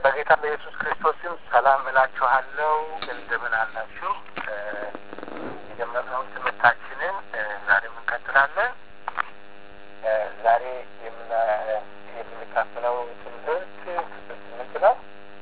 በጌታ በኢየሱስ ክርስቶስም ሰላም እላችኋለሁ። እንደምን አላችሁ? የጀመርነውን ትምህርታችንን ዛሬም እንቀጥላለን። ዛሬ የምንካፈለው ትምህርት ክፍል ስምንት ነው።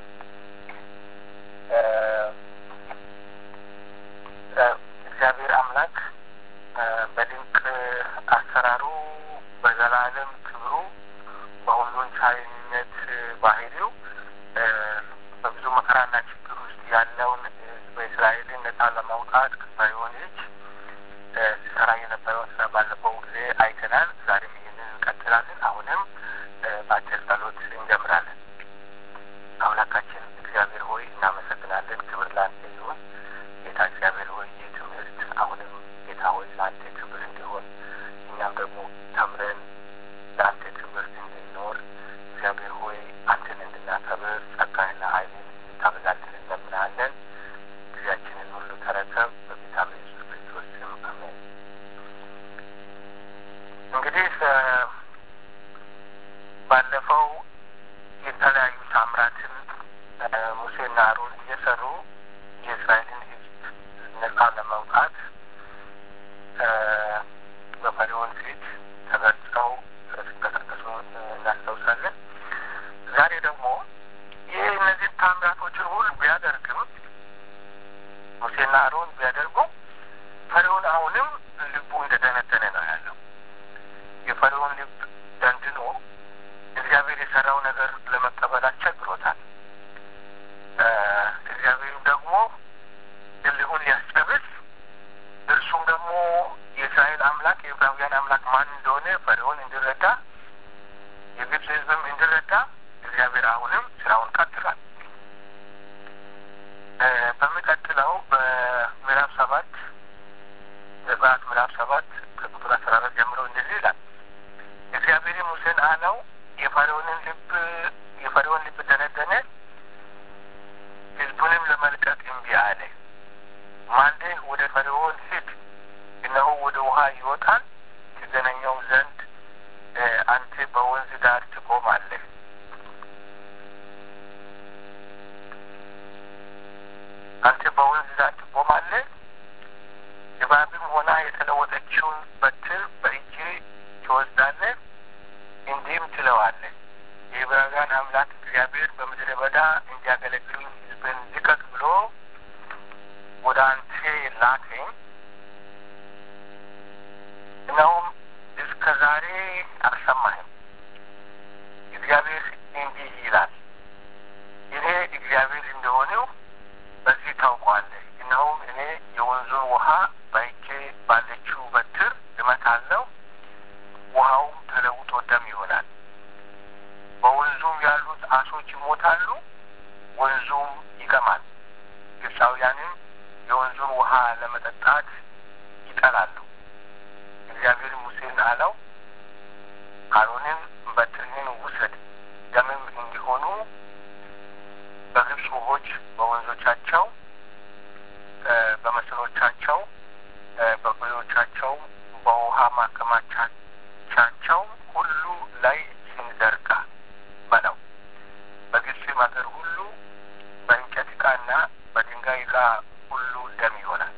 እግዚአብሔር አምላክ በድንቅ አሰራሩ በዘላለም ክብሩ በሁሉን ቻይነት ባህሪው በብዙ መከራና ችግር ውስጥ ያለውን ሕዝበ እስራኤልን ነጻ ለማውጣት ከፈርዖን እጅ ሲሰራ የነበረውን ስራ ባለፈው ጊዜ አይተናል። ዛሬም ይህንን እንቀጥላለን። አሁንም በአጭር ጸሎት እንጀምራለን። አምላካችን እግዚአብሔር ሆይ እናመሰግናለን። ክብር ለአንተ ይሁን። ጌታ እግዚአብሔር ሆይ ይህ ትምህርት አሁንም ጌታ ሆይ ለአንተ ክብር እንዲሆን እኛም ደግሞ ተምረን ለአንተ ትምህርት እንድንኖር እግዚአብሔር ሆይ አንተን እንድናከብር ጸጋና ኃይልን ታበዛልን እንለምናለን። ጊዜያችንን ሁሉ ተረከብ። በጌታ በኢየሱስ ክርስቶስ ስም አሜን። እንግዲህ ባለፈው የተለያዩ ታምራትን ሙሴና አሮን እየሰሩ የእስራኤልን ሕዝብ ነጻ ለማውጣት በፈርዖን ፊት ተገልጸው ሲንቀሳቀሱ እናስታውሳለን። ዛሬ ደግሞ ይህ እነዚህ ታምራቶችን ሁሉ ቢያደርግም ሙሴና አሮን ቢያደርጉ ፈርዖን አሁንም ልቡ እንደደነደነ ነው ያለው። የፈርዖን ልብ ደንድኖ እግዚአብሔር የሰራው ነገር ለመቀበል አስቸግሮታል። እግዚአብሔርም ደግሞ እልሁን ሊያስጨርስ እርሱም ደግሞ የእስራኤል አምላክ የዕብራውያን አምላክ ማን እንደሆነ ፈርዖን እንዲረዳ የግብፅ ሕዝብም እንዲረዳ እግዚአብሔር አሁንም ስራውን ቀጥሏል። በሚቀጥለው በምዕራፍ ሰባት ዘጸአት ምዕራፍ ሰባት ከቁጥር አስራ አራት ጀምሮ እንደዚህ ይላል። እግዚአብሔር ሙሴን አለው የፈርዖንን ልብ የፈርዖን ልብ ደነደነ፣ ሕዝቡንም ለመልቀቅ እምቢ አለ። ማልደህ ወደ ፈርዖን ሂድ፣ እነሆ ወደ ውሃ ይወጣል፣ ትገናኘው ዘንድ አንተ በወንዝ ዳር ትቆማለህ። አንተ በወንዝ ዳር ትቆማለህ። እባብም ሆና የተለወጠችውን በትር በእጅ ትወስዳለህ፣ እንዲህም ትለዋለህ የዕብራውያን አምላክ እግዚአብሔር በምድረ በዳ እንዲያገለግሉኝ ሕዝብን ልቀቅ ብሎ ወደ አንተ ላከኝ። እናውም እስከ ዛሬ አልሰማህም። እግዚአብሔር እንዲህ ይላል፣ እኔ እግዚአብሔር እንደሆነው በዚህ ታውቋለህ። እነሆም እኔ የወንዙን ውሃ በእጄ ባለችው በትር እመታለሁ፣ ውሃውም ተለውጦ ደም ይሆናል። በወንዙም ያሉት አሶች ይሞታሉ፣ ወንዙም ይቀማል። ግብፃውያንም የወንዙን ውሃ ለመጠጣት ይጠላሉ። እግዚአብሔር ሙሴን አለው፣ አሮንን በትርህን ውሰድ፣ ደምም እንዲሆኑ በግብፅ ውሆች በወንዞቻቸው፣ በመስኖቻቸው፣ በኩሬዎቻቸው፣ በውሃ ማከማቻቸው ሁሉ ላይ እጅህን ዘርጋ በለው። በግብፅም አገር ሁሉ በእንጨት ዕቃና በድንጋይ ዕቃ ሁሉ ደም ይሆናል።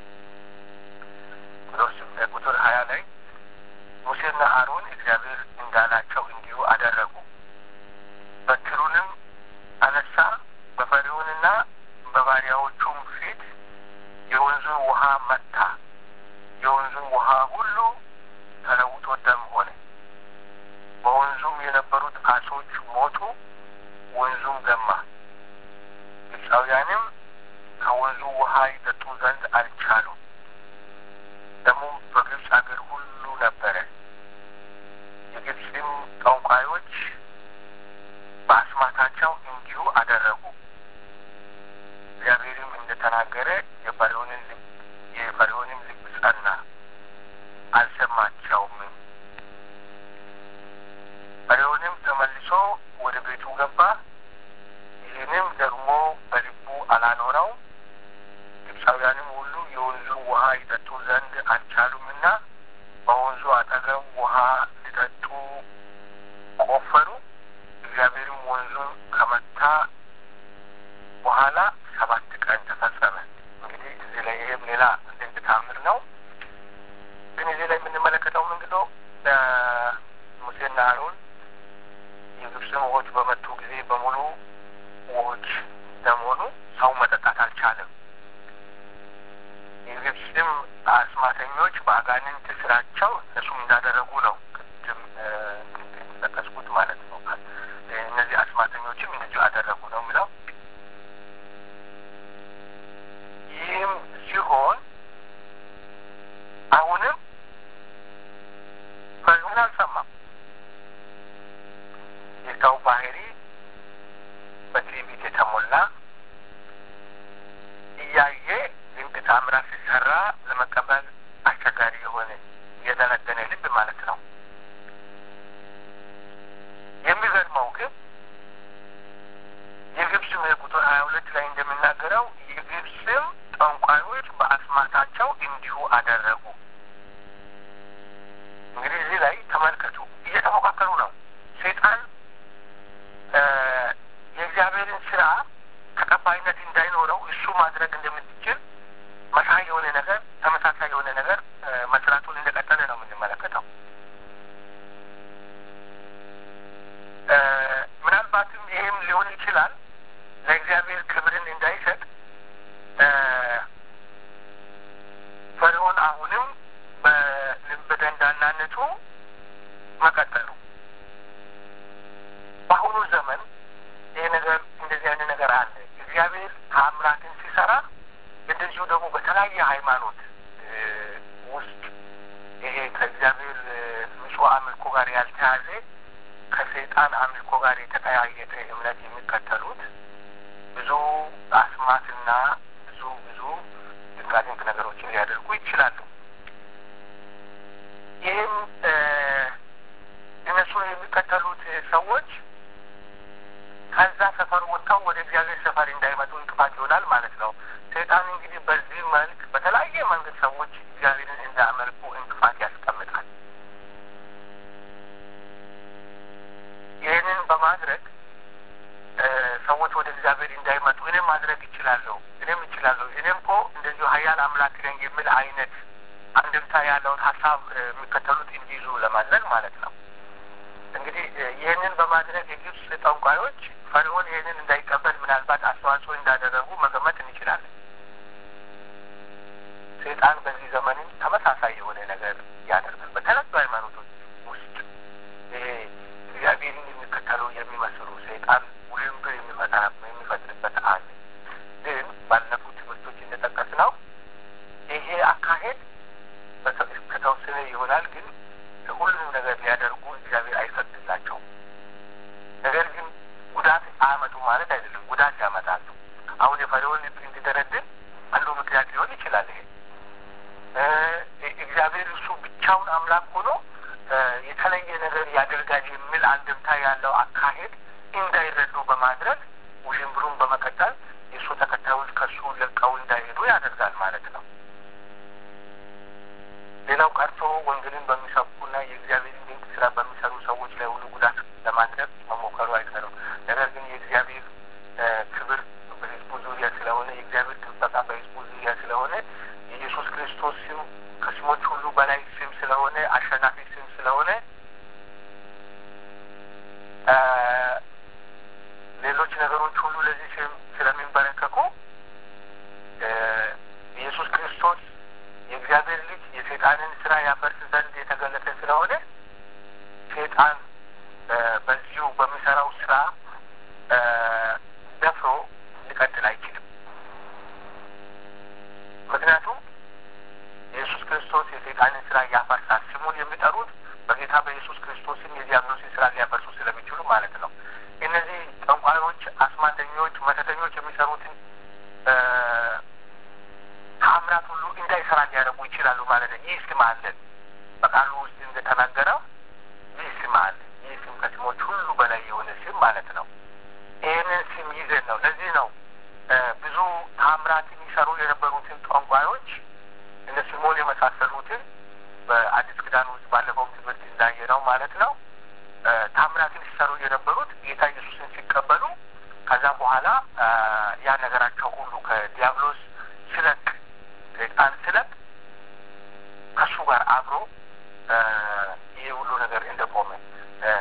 ቁጥር ሀያ ላይ ሙሴና አሮን እግዚአብሔር እንዳላቸው እንዲሁ አደረጉ። በትሩንም አነሳ፣ በፈርዖንና በባሪያዎቹም ፊት የወንዙን ውሃ መታ። የወንዙን ውሃ ሁሉ ተለውጦ ደም ሆነ። በወንዙም የነበሩት አሶች ሞቱ፣ ወንዙም ገማ። ግብፃውያንም ከወንዙ ውሃ ይጠጡ ዘንድ አልቻሉም። ደሙም በግብፅ አገር ሁሉ ነበረ። የግብፅም ጠንቋዮች በአስማታቸው እንዲሁ አደረጉ። እግዚአብሔርም እንደተናገረ የፈርዖንን ልብ የፈርዖንም ልብ ጸና፣ አልሰማቸውም። ፈርዖንም ተመልሶ ወደ ቤቱ ገባ። ይህንም ደግሞ በልቡ አላኖረው። ግብፃውያንም ሁሉ የወንዙን ውሃ ይጠጡ ዘንድ አልቻሉምና በወንዙ አጠገብ ውሃ ሊጠጡ ቆፈሩ። እግዚአብሔርም ወንዙን ከመታ ሙሴና አሮን የግብፅን ውሆች በመቱ ጊዜ በሙሉ ውሆች ደም ሆኑ። ሰው መጠጣት አልቻለም። የግብፅም አስማተኞች በአጋንንት ስራቸው እነሱም እንዳደረጉ ነው። ቅድም ጠቀስኩት ማለት ነው። እነዚህ አስማተኞችም እንደዚሁ አደረጉ ነው የሚለው ይህም ሲሆን አሁንም ፈርዖን አልሰማም። የሰው ባህሪ በትዕቢት የተሞላ እያየ ድንቅ ታምራት ሲሰራ ለመቀበል አስቸጋሪ የሆነ የደነደነ ልብ ማለት ነው። የሚገርመው ግን የግብፅም ቁጥር ሀያ ሁለት ላይ እንደሚናገረው የግብፅም ጠንቋዮች በአስማታቸው እንዲሁ አደረጉ። እንግዲህ እዚህ ላይ ተመልከቱ፣ እየተፎካከሩ ነው። ሴጣን የእግዚአብሔርን ስራ ተቀባይነት እንዳይኖረው እሱ ማድረግ እንደምትችል መሳይ የሆነ ነገር ተመሳሳይ የሆነ ነገር መስራቱን እንደቀጠለ ነው የምንመለከተው። ምናልባትም ይሄም ሊሆን ይችላል ለእግዚአብሔር ክብርን እንዳይሰጥ ፈርዖን አሁንም በደንዳናነቱ መቀጠሉ። በአሁኑ ዘመን ይሄ ነገር እንደዚህ አይነት ነገር አለ። እግዚአብሔር ታምራትን ሲሰራ እንደዚሁ ደግሞ በተለያየ ሃይማኖት ውስጥ ይሄ ከእግዚአብሔር ንጹሕ አምልኮ ጋር ያልተያዘ ከሰይጣን አምልኮ ጋር የተቀያየጠ እምነት የሚከተሉት ብዙ አስማትና ብዙ ብዙ ድንቃድንቅ ነገሮችን ሊያደርጉ ይችላሉ። ይህም እነሱ የሚከተሉት ሰዎች ከዛ ሰፈር ወጥተው ወደ እግዚአብሔር ሰፈር እንዳይመጡ እንቅፋት ይሆናል ማለት ነው። ሰይጣን እንግዲህ በዚህ መልክ በተለያየ መንገድ ሰዎች እግዚአብሔርን እንዳያመልኩ እንቅፋት ያስቀምጣል። ይህንን በማድረግ ሰዎች ወደ እግዚአብሔር እንዳይመጡ እኔም ማድረግ ይችላለሁ፣ እኔም ይችላለሁ፣ እኔም እኮ እንደዚሁ ኃያል አምላክ ነኝ የሚል አይነት አንድምታ ያለውን ሀሳብ የሚከተሉት እንዲይዙ ለማድረግ ማለት ነው። እንግዲህ ይህንን በማድረግ የግብፅ ጠንቋዮች ፈርዖን ይህንን እንዳይቀበል ምናልባት አስተዋጽኦ እንዳደረጉ መገመት እንችላለን። ሰይጣን በዚህ ዘመንም ተመሳሳይ የሆነ ነገር ያደርጋል። በተለያዩ ሃይማኖቶች ውስጥ ይሄ እግዚአብሔርን የሚከተሉ የሚመስሉ ሰይጣን ውዥንብር የሚመጣ የሚፈጥርበት አለ። ግን ባለፉት ትምህርቶች እንደጠቀስ ነው ይሄ አካሄድ ከተወሰነ ይሆናል ግን ሁሉንም ነገር ሊያደርጉ እግዚአብሔር አይፈቅድላቸውም። ነገር ግን ጉዳት አያመጡ ማለት አይደለም፣ ጉዳት ያመጣሉ። አሁን የፈርዖን ልብ እንዲደረድር አንዱ ምክንያት ሊሆን ይችላል። ይሄ እግዚአብሔር እሱ ብቻውን አምላክ ሆኖ የተለየ ነገር ያደርጋል የሚል አንድምታ ያለው አካሄድ እንዳይረዱ በማድረግ ውዥንብሩን በመቀጠል የእሱ ተከታዮች ከእሱ ለቀው እንዳይሄዱ ያደርጋል ማለት ነው። ሌላው ቀርቶ ወንጌልን በሚሰብኩና የእግዚአብሔርን ድንቅ ስራ በሚሰሩ ሰዎች ላይ ሁሉ ጉዳት ለማድረግ መሞከሩ አይቀርም። ነገር ግን የእግዚአብሔር ክብር በሕዝቡ ዙሪያ ስለሆነ የእግዚአብሔር ጥበቃ በሕዝቡ ዙሪያ ስለሆነ የኢየሱስ ክርስቶስ ስም ከስሞች ሁሉ በላይ ስም ስለሆነ አሸናፊ ስም ስለሆነ ሌሎች ነገሮች ሁሉ ለዚህ ስም ስለሚንበረከኩ ኢየሱስ ክርስቶስ የእግዚአብሔር ልጅ የሴጣንን ስራ ያፈርስ ዘንድ የተገለጠ ስለሆነ ሴጣን በዚሁ በሚሰራው ስራ ደፍሮ ሊቀጥል አይችልም። ምክንያቱም ኢየሱስ ክርስቶስ የሴጣንን ስራ ያፈርሳል። ስሙን የሚጠሩት በጌታ በኢየሱስ ክርስቶስም የዲያብሎስን ስራ ሊያፈርሱ ስለሚችሉ ማለት ነው። እነዚህ ጠንቋዮች፣ አስማተኞች፣ መተተኞች የሚሰሩትን ተአምራት ሁሉ እንዳይሰራ ሊያደርጉ ይችላሉ ማለት ነው። ይህ ስም አለን። በቃሉ ውስጥ እንደተናገረው ይህ ስም አለ። ይህ ስም ከስሞች ሁሉ በላይ የሆነ ስም ማለት ነው። ይህንን ስም ይዘን ነው። ለዚህ ነው ብዙ ተአምራትን ይሰሩ የነበሩትን ጠንቋዮች እነ ስምዖን የመሳሰሉትን በአዲስ ኪዳን ውስጥ ባለፈው ትምህርት እንዳየ ነው ማለት ነው። ታምራትን ሲሰሩ የነበሩት ጌታ ኢየሱስን ሲቀበሉ ከዛ በኋላ ያ ነገራቸው ሁሉ ከዲያብሎስ ስለቅ ሰይጣን ስለቅ ከእሱ ጋር አብሮ ይህ ሁሉ ነገር እንደቆመ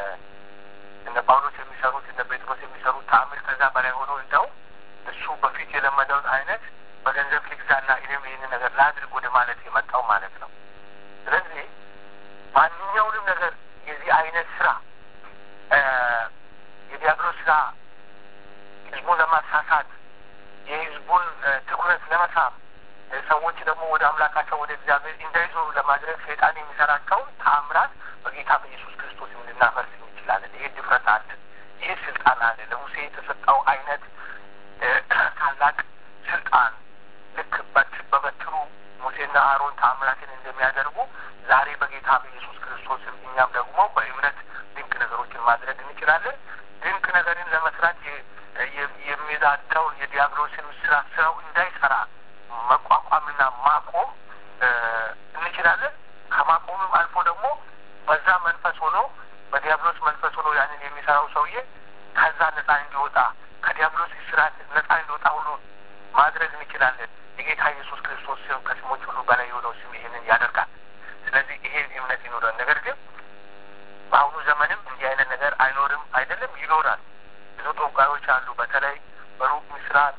ሊገዛ ህዝቡን ለማሳሳት የህዝቡን ትኩረት ለመሳብ ሰዎች ደግሞ ወደ አምላካቸው ወደ እግዚአብሔር እንዳይዞሩ ለማድረግ ሰይጣን የሚሰራቸውን ተአምራት በጌታ በኢየሱስ ክርስቶስ ልናፈርስ እንችላለን። ይሄ ድፍረት አለ። ይሄ ስልጣን አለ። ለሙሴ የተሰጠው አይነት ታላቅ ስልጣን ልክ በበትሩ ሙሴና አሮን ተአምራትን እንደሚያደርጉ ዛሬ በጌታ በኢየሱስ ክርስቶስም እኛም ደግሞ በእምነት ድንቅ ነገሮችን ማድረግ እንችላለን። ድንቅ ነገርን ለመስራት የሚዛዳውን የዲያብሎስን ስራ ስራው እንዳይሰራ መቋቋምና ማቆም እንችላለን። ከማቆምም አልፎ ደግሞ በዛ መንፈስ ሆኖ በዲያብሎስ መንፈስ ሆኖ ያንን የሚሰራው ሰውዬ ከዛ ነጻ እንዲወጣ ከዲያብሎስ ስራት ነጻ እንዲወጣ ሁሉ ማድረግ እንችላለን። የጌታ ኢየሱስ ክርስቶስ ስም ከስሞች ሁሉ በላይ የሆነው ስም ይህንን ያደርጋል። ስለዚህ ይሄን እምነት ይኖራል። ነገር ግን በአሁኑ ዘመንም እንዲህ አይነት ነገር አይኖርም አይደለም፣ ይኖራል። ብዙ ጠንቋዮች አሉ። በተለይ በሩቅ ምስራቅ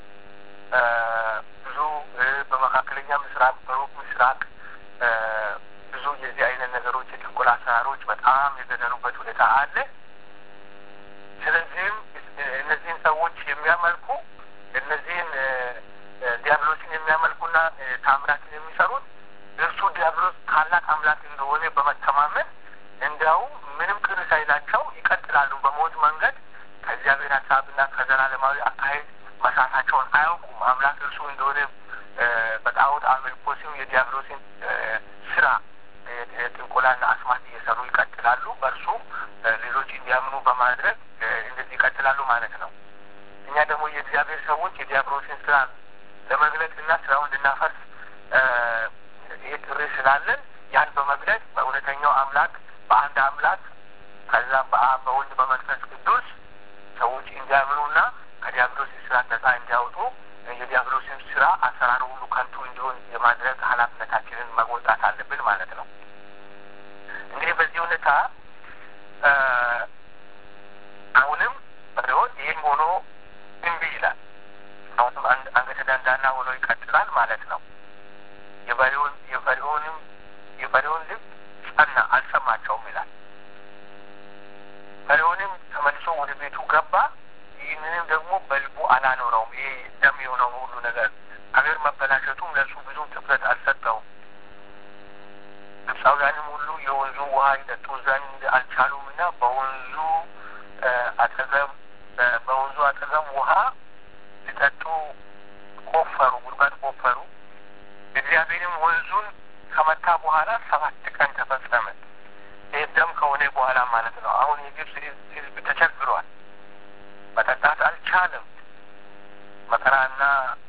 ብዙ በመካከለኛ ምስራቅ፣ በሩቅ ምስራቅ ብዙ የዚህ አይነት ነገሮች የጥንቆላ አሰራሮች በጣም የገነኑበት ሁኔታ አለ። ስለዚህም እነዚህን ሰዎች የሚያመልኩ እነዚህን ዲያብሎስን የሚያመልኩና ታምራትን የሚሰሩት እርሱ ዲያብሎስ ታላቅ አምላክ እንደሆነ በመተማመን እንዲያውም ምንም ቅር ሳይላቸው ይቀጥላሉ። በሞት መንገድ ከእግዚአብሔር ሀሳብና ከዘላለማዊ አካሄድ መሳታቸውን አያውቁም። አምላክ እርሱ እንደሆነ በጣዖት አምልኮ ስም የዲያብሎስን ስራ ጥንቆላና አስማት እየሰሩ ይቀጥላሉ። በእርሱ ሌሎች እንዲያምኑ በማድረግ እንደዚህ ይቀጥላሉ ማለት ነው። እኛ ደግሞ የእግዚአብሔር ሰዎች የዲያብሎስን ስራ ለመግለጽና ስራውን እንድናፈርስ ይህ ጥሪ ስላለን ያን በመግለጽ በእውነተኛው አምላክ በአንድ አምላክ ከዛ በአብ በወልድ በመንፈስ ቅዱስ ሰዎች እንዲያምኑና ከዲያብሎስ ስራት ነጻ እንዲያወጡ የዲያብሎስን ስራ አሰራሩ ሁሉ ከንቱ እንዲሆን የማድረግ ኃላፊነታችንን መወጣት አለብን ማለት ነው። እንግዲህ በዚህ ሁኔታ አሁንም ፈርዖን ይህም ሆኖ እምቢ ይላል። አሁንም አንገተ ደንዳና ሆኖ ይቀጥላል ማለት ነው። የፈርዖን የፈርዖንም የፈርዖን ልብ ጸና፣ አልሰማቸውም ይላል። ፈርዖንም ተመልሶ ወደ ቤቱ ገባ። ይህንንም ደግሞ በልቡ አላኖረውም። ይሄ ደም የሆነው ሁሉ ነገር አገር መበላሸቱም ለእሱ ብዙም ትኩረት አልሰጠውም። ግብፃውያንም ሁሉ የወንዙ ውሃ ይጠጡ ዘንድ አልቻሉም እና በወንዙ አጠገብ በወንዙ አጠገብ ውሃ ሊጠጡ ቆፈሩ፣ ጉድጓድ ቆፈሩ። እግዚአብሔርም ወንዙን ከመታ በኋላ ሰባት ቀን ተፈጸመ። ይህ ደም ከሆነ በኋላ ማለት ነው። አሁን የግብፅ ሕዝብ ተቸግሯል። መጠጣት አልቻለም። መከራና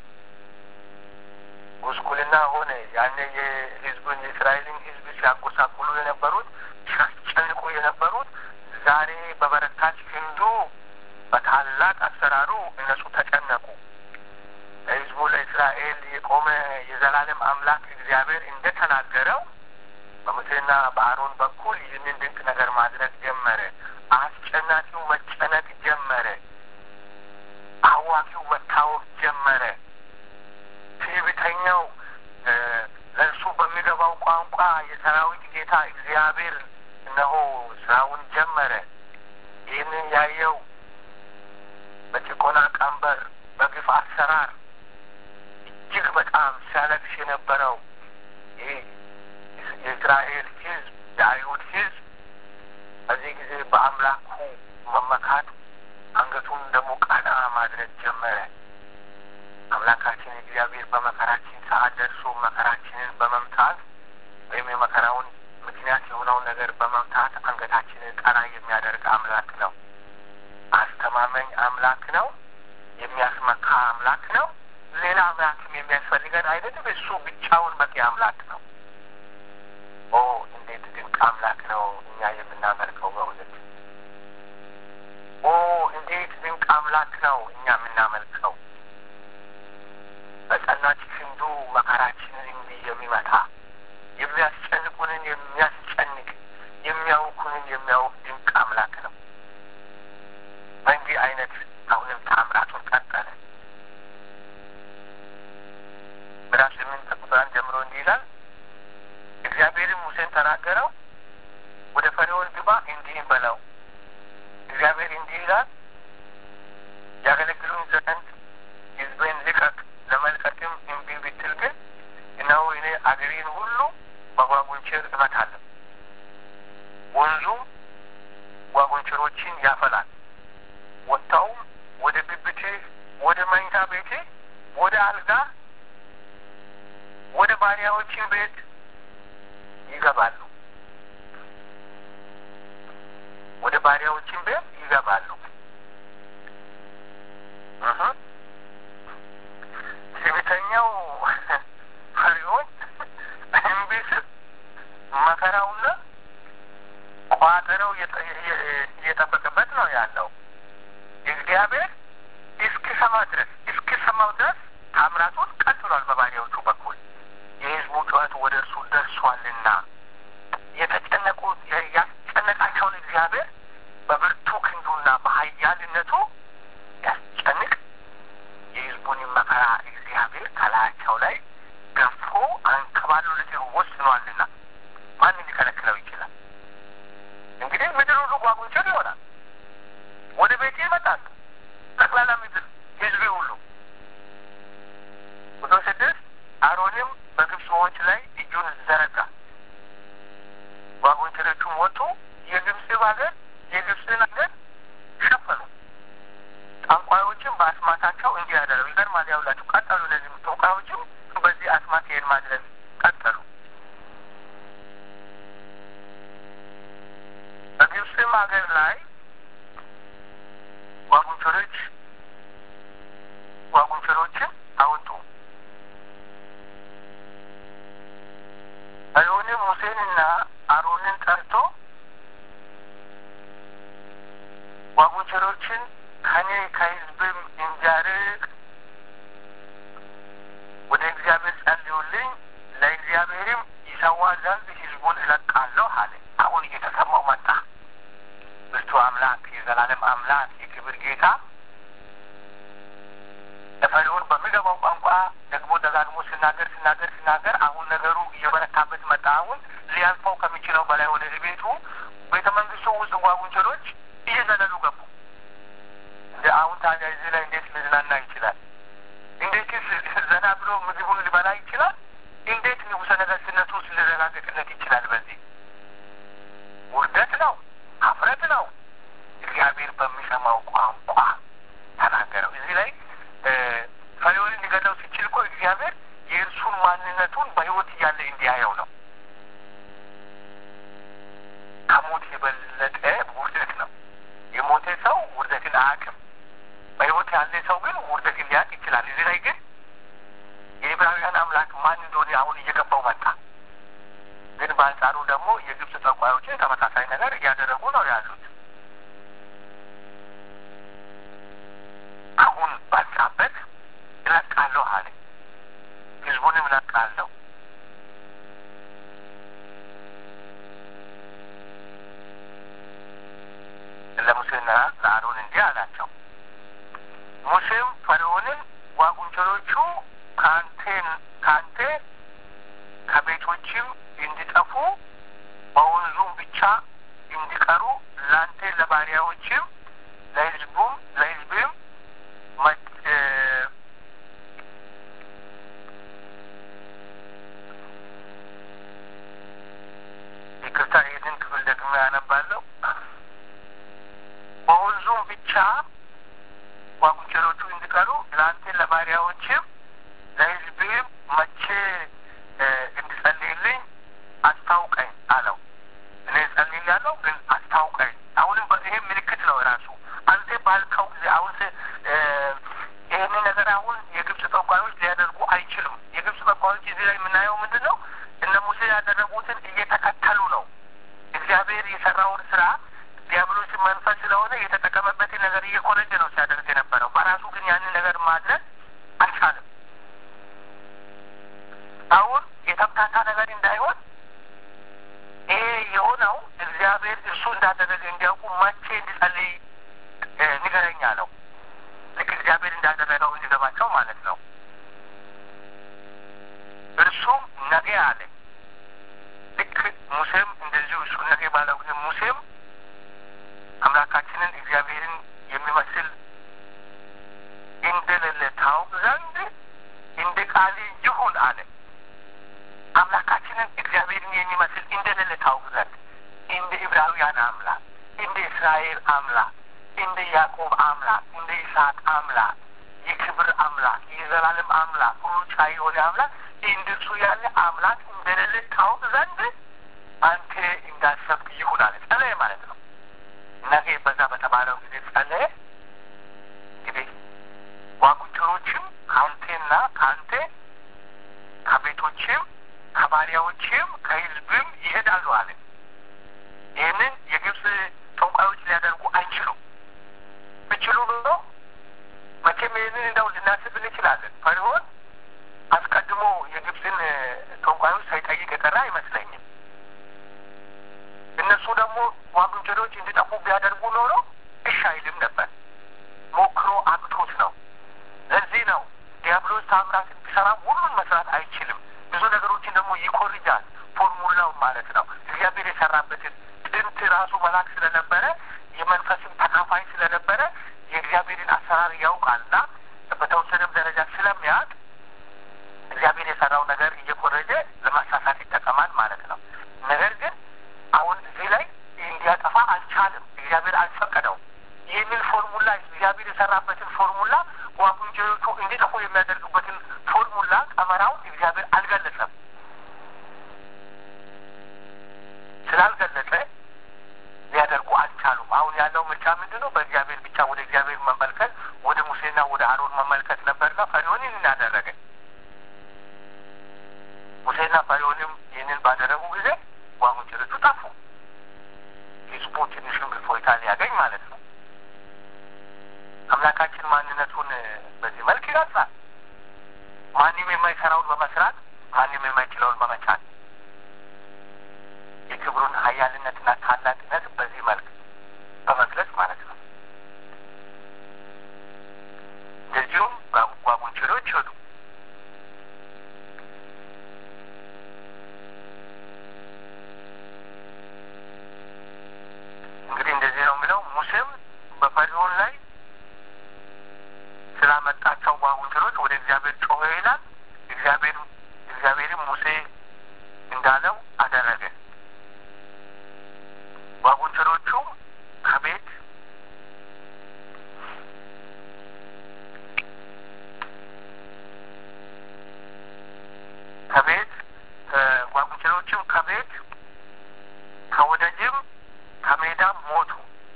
ጉስቁልና ሆነ። ያኔ የህዝቡን የእስራኤልን ህዝብ ሲያጎሳቁሉ የነበሩት ሲያስጨንቁ የነበሩት ዛሬ በበረታች ክንዱ በታላቅ አሰራሩ እነሱ ተጨነቁ። ለህዝቡ ለእስራኤል የቆመ የዘላለም አምላክ እግዚአብሔር እንደተናገረው በሙሴና በአሮን በኩል ይህንን ድንቅ ነገር ማድረግ ጀመረ። አስጨናቂው መጨነቅ ጀመረ። አዋቂው መታወቅ ጀመረ። ትዕቢተኛው ለእርሱ በሚገባው ቋንቋ የሰራዊት ጌታ እግዚአብሔር እነሆ ስራውን ጀመረ። ይህንን ያየው በጭቆና ቀንበር፣ በግፍ አሰራር እጅግ በጣም ሲያለቅስ የነበረው ይህ የእስራኤል ህዝብ የአይሁድ ህዝብ በዚህ ጊዜ በአምላኩ መመካት አንገቱን ደግሞ ቀና ማድረግ ጀመረ። አምላካችን እግዚአብሔር በመከራችን ሰዓት ደርሶ መከራችንን በመምታት ወይም የመከራውን ምክንያት የሆነውን ነገር በመምታት አንገታችንን ቀና የሚያደርግ አምላክ ነው። አስተማመኝ አምላክ ነው። የሚያስመካ አምላክ ነው። ሌላ አምላክም የሚያስፈልገን አይደለም። እሱ ብቻውን በቂ አምላክ ነው። ኦ እንዴት ድንቅ አምላክ ነው እኛ የምናመልከው በእውነት ኦ እንዴት ድንቅ አምላክ ነው እኛ የምናመልከው በጸናች ክንዱ መከራችንን እንዲህ የሚመታ የሚያስጨንቁንን የሚያስጨንቅ የሚያውኩንን የሚያውቅ ድንቅ አምላክ ነው። በእንዲህ አይነት አሁንም ታምራቱን ቀጠለ። ምዕራፍ ስምንት ቁጥር አንድ ጀምሮ እንዲህ ይላል። እግዚአብሔርም ሙሴን ተናገረው፣ ወደ ፈርዖን ግባ እንዲህም በለው እግዚአብሔር እንዲህ ይላል፣ አለ። ወንዙ ጓጉንቸሮችን ያፈላል። ወጥተውም ወደ ብብቴ፣ ወደ መኝታ ቤቴ፣ ወደ አልጋ፣ ወደ ባሪያዎችን ቤት ይገባሉ። ወደ ባሪያዎችን ቤት ይገባሉ። ትዕቢተኛው ፈሪዖን እምቢ ስል መከራውና ቋጠረው እየጠበቀበት ነው ያለው። እግዚአብሔር እስኪሰማ ድረስ እስኪሰማው ድረስ ታምራቱን ቀጥሏል። በባሪያዎቹ በኩል የሕዝቡ ጩኸት ወደ እርሱ ደርሷልና የተጨነቁ ያስጨነቃቸውን እግዚአብሔር በብርቱ ክንዱና በኃያልነቱ ያስጨንቅ የሕዝቡን መከራ እግዚአብሔር ከላያቸው ላይ ገፎ አንከባሎ ልጥሩ ወስኗልና ማንም ሊከለክለው ይችላል? እንግዲህ ምድር ሁሉ ጓጉንቸር ይሆናል። ወደ ቤቴ ይመጣሉ። ጠቅላላ ምድር ህዝቤ ሁሉ ቁጥር ስድስት አሮንም በግብፅ ውኆች ላይ እጁን ዘረጋ፣ ጓጉንቸሮቹም ወጡ፣ የግብፅ ሀገር የግብፅን ሀገር ሸፈኑ። ጠንቋዮችም በአስማታቸው እንዲህ ያደረጉ ይገርማል። ያውላችሁ ቀጠሉ። እነዚህም ጠንቋዮችም በዚህ አስማት ይሄን ማድረግ ቀጠሉ። በግብፅም ሀገር ላይ ጓጉንቸሮች ጓጉንቸሮችን አወጡ። ፈርዖንም ሙሴንና አሮንን ጠርቶ ጓጉንቸሮችን ከኔ ከሕዝብም እንዲያርቅ ወደ እግዚአብሔር ጸልዩልኝ፣ ለእግዚአብሔርም ይሰዋ ዘንድ ሕዝቡን እለቃለሁ አለ። አሁን እየተሰማው መጣ። ብርቱ አምላክ የዘላለም አምላክ የክብር ጌታ ለፈርዖን በሚገባው ቋንቋ ደግሞ ደጋግሞ ሲናገር ሲናገር ሲናገር አሁን ነገሩ እየበረታበት መጣ። አሁን ሊያልፈው ከሚችለው በላይ ወደ ቤቱ ቤተ መንግስቱ ውስጥ ጓጉንቸሮች እየዘለሉ ገቡ። እንደ አሁን ታዲያ እዚህ ላይ እንዴት ሊዝናና ይችላል? እንዴትስ ዘና ብሎ ምግቡን ሊበላ ይችላል? እንዴት ንጉሠ ነገሥትነቱ ውስጥ ሊረጋገጥለት ይችላል? በዚህ ውርደት ነው፣ ሀፍረት ነው። እግዚአብሔር በሚሰማው ቋንቋ ተናገረው። እዚህ ላይ ፈርዖንን ሊገለው ሲችል እኮ እግዚአብሔር የእርሱን ማንነቱን በሕይወት እያለ እንዲያየው ነው። ከሞት የበለጠ ውርደት ነው። የሞተ ሰው ውርደትን አያውቅም። በሕይወት ያለ ሰው ግን ውርደትን ሊያውቅ ይችላል። እዚህ ላይ ግን የዕብራውያን አምላክ ማን እንደሆነ አሁን እየገባው መጣ። ግን በአንጻሩ ደግሞ የግብፅ ጠንቋዮችን ተመሳሳይ ነገር እያደረጉ ነው ያሉት። አሁን ባልጻበት እለቃለሁ አለ። ህዝቡንም እለቃለሁ። ለሙሴና ለአሮን እንዲህ አላቸው። ሙሴም ፈርዖንን ጓጉንቸሮቹ ከአንቴን ከአንተ ከቤቶችም እንዲጠፉ በወንዙም ብቻ እንዲቀሩ ለአንተ ለባሪያዎችም ለህዝቡም ለህዝብም ይቅርታ፣ ይህንን ክፍል ደግሞ ያነባለሁ። በወንዙም ብቻ ጓጉንቸሮቹ እንዲቀሩ ለአንተ ለባሪያዎችም ለህዝብም መቼ እንድጸልይልኝ አስታውቀኝ አለው። እኔ ጸልያለሁ፣ ግን አስታውቀኝ። አሁንም ይሄ ምልክት ነው ራሱ አንተ ባልከው ጊዜ አሁን ይህንን ነገር አሁን የግብፅ ጠንቋዮች ሊያደርጉ አይችሉም። የግብፅ ጠንቋዮች እዚህ ላይ የምናየው ምንድን ነው? እነ ሙሴ ያደረጉትን እየተከተሉ ነው። እግዚአብሔር የሰራውን ስራ ዲያብሎስ መንፈስ ስለሆነ የተጠቀመበትን ነገር እየኮረጀ ነው ሲያደርግ የነበረው። በራሱ ግን ያንን ነገር ማድረግ አልቻለም። አሁን የተምታታ ነገር እንዳይሆን ይሄ የሆነው እግዚአብሔር እሱ እንዳደረገ እንዲያውቁ መቼ እንዲጸልይ ንገረኝ አለው። ልክ እግዚአብሔር እንዳደረገው እንዲገባቸው ማለት ነው። እርሱም ነገ አለ። ልክ ሙሴም እንደዚሁ እሱ ነገ ባለው ጊዜ ሙሴም አምላካችንን እግዚአብሔርን የሚመስል እንደሌለ ታውቅ ዘንድ እንደ ቃል ይሁን አለ። አምላካችንን እግዚአብሔርን የሚመስል እንደሌለ አምላክ እንደ ያዕቆብ አምላክ እንደ ይስሐቅ አምላክ የክብር አምላክ የዘላለም አምላክ ሁሉ ቻይ የሆነ አምላክ እንደሱ ያለ አምላክ እንደሌለ ታውቅ ዘንድ አንተ እንዳሰብክ ይሁን አለ። ጸለየ ማለት ነው። ነገ በዛ በተባለው ጊዜ ጸለየ። እንግዲህ ጓጉንቸሮችም ከአንቴና ከአንተ ከቤቶችም ከባሪያዎችም ከሕዝብም ይሄዳሉ አለ። ይህንን የግብፅ ጠንቋዮች ሊያደርጉ አይችሉም። ብችሉ ኖሮ መቼም ይህንን እንደው ልናስብ እንችላለን። ፈርዖን አስቀድሞ የግብፅን ጠንቋዮች ሳይጠይቅ የቀረ አይመስለኝም። እነሱ ደግሞ ጓጉንቸሮች እንዲጠፉ ቢያደርጉ ኖሮ እሺ አይልም ነበር። ሞክሮ አቅቶት ነው። ለዚህ ነው ዲያብሎስ ታምራት ቢሰራ ሁሉን መስራት አይችልም። ብዙ ነገሮችን ደግሞ ይኮርጃል። ፎርሙላው ማለት ነው። እግዚአብሔር የሰራበትን ጥንት ራሱ መልአክ ስለነበረ የመንፈስም ተካፋይ ስለነበረ የእግዚአብሔርን አሰራር ያውቃልና በተወሰነም ደረጃ ስለሚያውቅ እግዚአብሔር የሰራው ነገር እየኮረጀ ለማሳሳት ይጠቀማል ማለት ነው። ነገር ግን አሁን እዚህ ላይ እንዲያጠፋ አልቻልም። እግዚአብሔር አልፈቀደውም። ይህንን ፎርሙላ እግዚአብሔር የሰራበትን ፎርሙላ ጓጉንቸሮቹ እንዲጠፉ የሚያደርጉበትን ፎርሙላ ቀመራውን እግዚአብሔር አልገለጸም። ስላልገለጸ ሊያደርጉ አልቻሉም። አሁን ያለው ምርጫ ምንድን ነው? በእግዚአብሔር ብቻ ወደ እግዚአብሔር መመልከት፣ ወደ ሙሴና ወደ አሮን መመልከት ነበርና ፈርዖን ይህንን አደረገ። ሙሴና ፈርዖንም ይህንን ባደረጉ ጊዜ ጓጉንቸሮቹ ጠፉ። ህዝቡ ትንሽም እፎይታ ሊያገኝ ማለት ነው። አምላካችን ማንነቱን በዚህ መልክ ይገልጻል። ማንም የማይሰራውን በመስራት ማንም የማይችለውን በመቻል የክብሩን ኃያልነትና ታላቅነት በዚህ መልክ በመግለጽ ማለት ነው። እንደዚሁም ጓጉንቸሮች ሄዱ። እንግዲህ እንደዚህ ነው የሚለው ሙሴም በፈርዖን ላይ ስላመጣቸው ጓጉንቸሮች ወደ እግዚአብሔር ጮኸ ይላል። እግዚአብሔር እግዚአብሔርም ሙሴ እንዳለው አደረገ። ጓጉንቸሮቹ ከቤት ከቤት ጓጉንቸሮቹም ከቤት ከወደጅም ከሜዳም ሞቱ።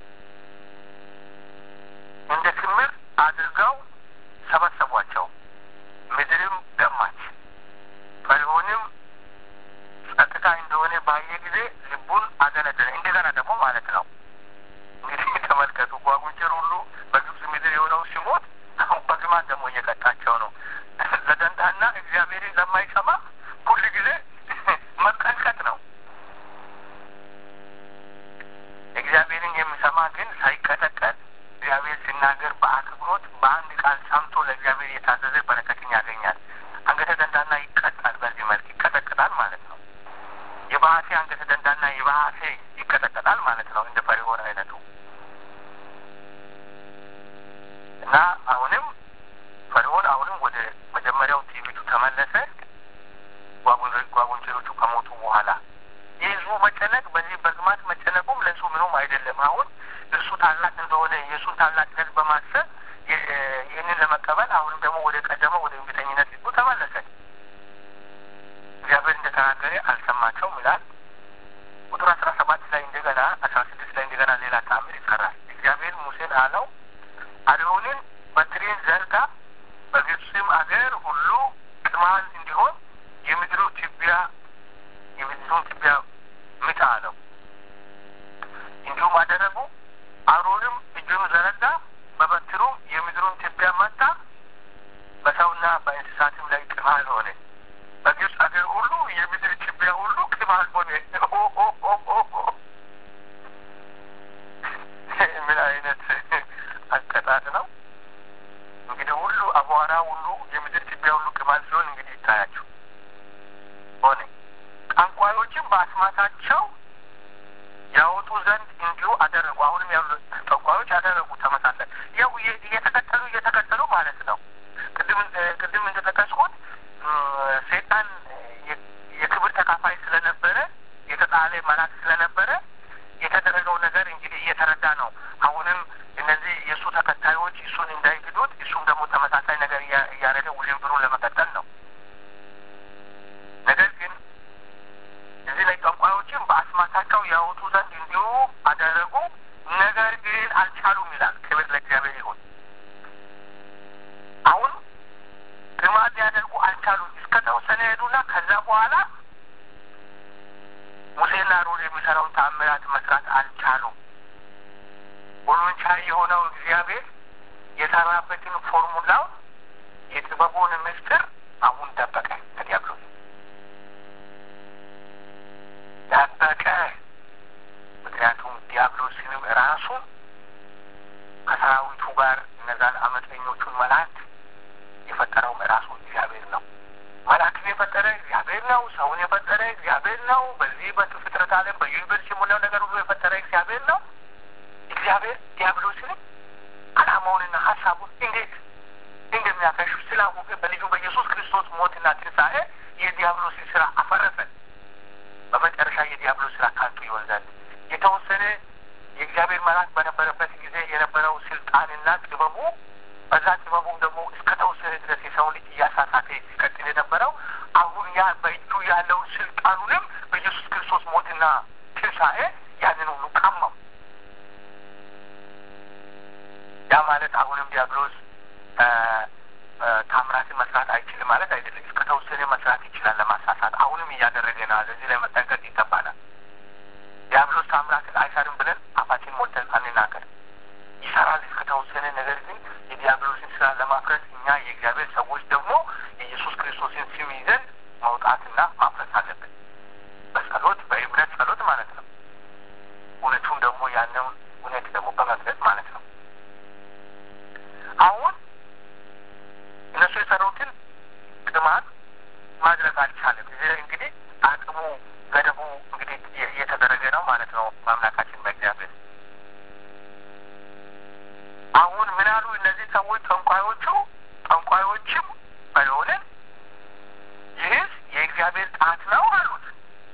እንደ ክምር አድርገው ሰበሰቧቸው። ምድርም ደማች። ፈርዖንም ጸጥታ እንደሆነ ባየ ጊዜ ልቡን አደነደነ። እንደገና ደግሞ ማለት ነው እንግዲህ ተመልከቱ፣ ጓጉንቸር ሁሉ በግብፅ ምድር የሆነው ሲሞት አሁን በግማት ደግሞ እየቀጣቸው ነው። ለደንታና እግዚአብሔርን ለማይሰማ ሁል ጊዜ መቀጥቀጥ ነው። እግዚአብሔርን የሚሰማ ግን ሳይቀጠቀጥ እግዚአብሔር ሲናገር በአክብሮት በአንድ ቃል ሰምቶ ለእግዚአብሔር የታዘዘ በረከትን ያገኛል። አንገተ ደንዳና ይቀጣል። በዚህ መልክ ይቀጠቅጣል ማለት ነው። የባህሴ አንገተ ደንዳና የባህሴ ይቀጠቀጣል ማለት ነው። እንደ ፈርዖን አይነቱ እና አሁንም ፈርዖን አሁንም ወደ መጀመሪያው ትዕቢቱ ተመለሰ። ጓጉንቸሮቹ ከሞቱ በኋላ የህዝቡ መጨነቅ በዚህ በግማት መጨነቁም ለእሱ ምንም አይደለም። አሁን እርሱ ታላቅ እንደሆነ የእሱን ታላቅነት በማሰብ ይህንን ለመቀበል አሁንም ደግሞ ወደ ቀደመው ወደ እምቢተኝነት ልቡ ተመለሰ። እግዚአብሔር እንደተናገረ አልሰማቸውም ይላል። ቁጥር አስራ ሰባት ላይ እንደገና አስራ ስድስት ላይ እንደገና ሌላ ተአምር ይሰራል። እግዚአብሔር ሙሴን አለው አሮንን በትሬን ዘርጋ፣ በግብፅም አገር ሁሉ ቅማል እንዲሆን የምድሩ ትቢያ የምድሩን ትቢያ ምታ አለው። እንዲሁም አደረጉ። አሮንም እጁን ዘረጋ፣ በበትሩም የምድሩን ትቢያ መታ፣ በሰውና በእንስሳትም ላይ ቅማል ሆነ። በግብፅ አገር ሁሉ የምድር ትቢያ ሁሉ ቅማል ሆነ። ምን አይነት አቀጣጥ ነው እንግዲህ! ሁሉ አቧራ ሁሉ የምድር ትቢያ ሁሉ ቅማል ሲሆን እንግዲህ ይታያችሁ ሆነ። ጠንቋዮችም በአስማታቸው ያወጡ ዘንድ እንዲሁ አደረጉ። አሁንም ያሉ ጠንቋዮች አደረጉ ተመሳሳይ ያው እየተከተሉ እየተከተሉ ማለት ነው። ቅድም ቅድም እንደጠቀስኩት ሴጣን የክብር ተካፋይ ስለነበረ የተጣለ መልአክ ስለነበረ የተደረገው ነገር እንግዲህ እየተረዳ ነው። ቻይ የሆነው እግዚአብሔር የሰራበትን ፎርሙላው የጥበቡን ምስጢር አሁን ደበቀ ከዲያብሎስ ደበቀ። ምክንያቱም ዲያብሎስንም ራሱን ከሰራዊቱ ጋር እነዛን አመፀኞቹን መላእክት የፈጠረውም ራሱ እግዚአብሔር ነው። መላእክትን የፈጠረ እግዚአብሔር ነው። ሰውን የፈጠረ እግዚአብሔር ነው። በዚህ በፍጥረት ዓለም በዩኒቨርስ የሞላው ነገር ሁሉ የፈጠረ እግዚአብሔር ነው። እግዚአብሔር ዲያብሎስንም ዓላማውንና ሀሳቡን እንዴት እንደሚያከሽፍ ስላወቀ በልጁ በኢየሱስ ክርስቶስ ሞትና ትንሣኤ የዲያብሎስን ስራ አፈረሰ። በመጨረሻ የዲያብሎስ ስራ ካንቱ ይሆን ዘንድ የተወሰነ የእግዚአብሔር መልአክ በነበረበት ጊዜ የነበረው ስልጣንና ጥበቡ በዛ ጥበቡም ደግሞ እስከ ተወሰነ ድረስ የሰው ልጅ እያሳሳተ ሲቀጥል የነበረው አሁን ያ በእጁ ያለውን ስልጣኑንም በኢየሱስ ክርስቶስ ሞትና ትንሣኤ ያንን ሁሉ ቀማው። ያ ማለት አሁንም ዲያብሎስ ታምራትን መስራት አይችልም ማለት አይደለም። እስከ ተወሰነ መስራት ይችላል ለማሳሳት። አሁንም እያደረገ ነው። ለዚህ ላይ መጠንቀቅ ይገባናል። ዲያብሎስ ታምራትን አይሰርም ብለን አፋችን ሞልተን አንናገር። ይሰራል እስከ ተወሰነ። ነገር ግን የዲያብሎስን ስራ ለማፍረስ እኛ የእግዚአብሔር ሰዎች ደግሞ የኢየሱስ ክርስቶስን ስም ይዘን መውጣትና ማፍረስ አለብን። በጸሎት በእምነት ጸሎት ማለት ነው። እውነቱን ደግሞ ያነውን እውነት ደግሞ በመግለጽ ማለት ነው። አሁን እነሱ የሰሩትን ጥማት ማድረግ አልቻለም። እዚህ ላይ እንግዲህ አቅሙ ገደቡ እንግዲህ እየተደረገ ነው ማለት ነው በአምላካችን በእግዚአብሔር አሁን ምን አሉ እነዚህ ሰዎች ጠንቋዮቹ ጠንቋዮችም ባይሆንን ይህስ የእግዚአብሔር ጣት ነው አሉት።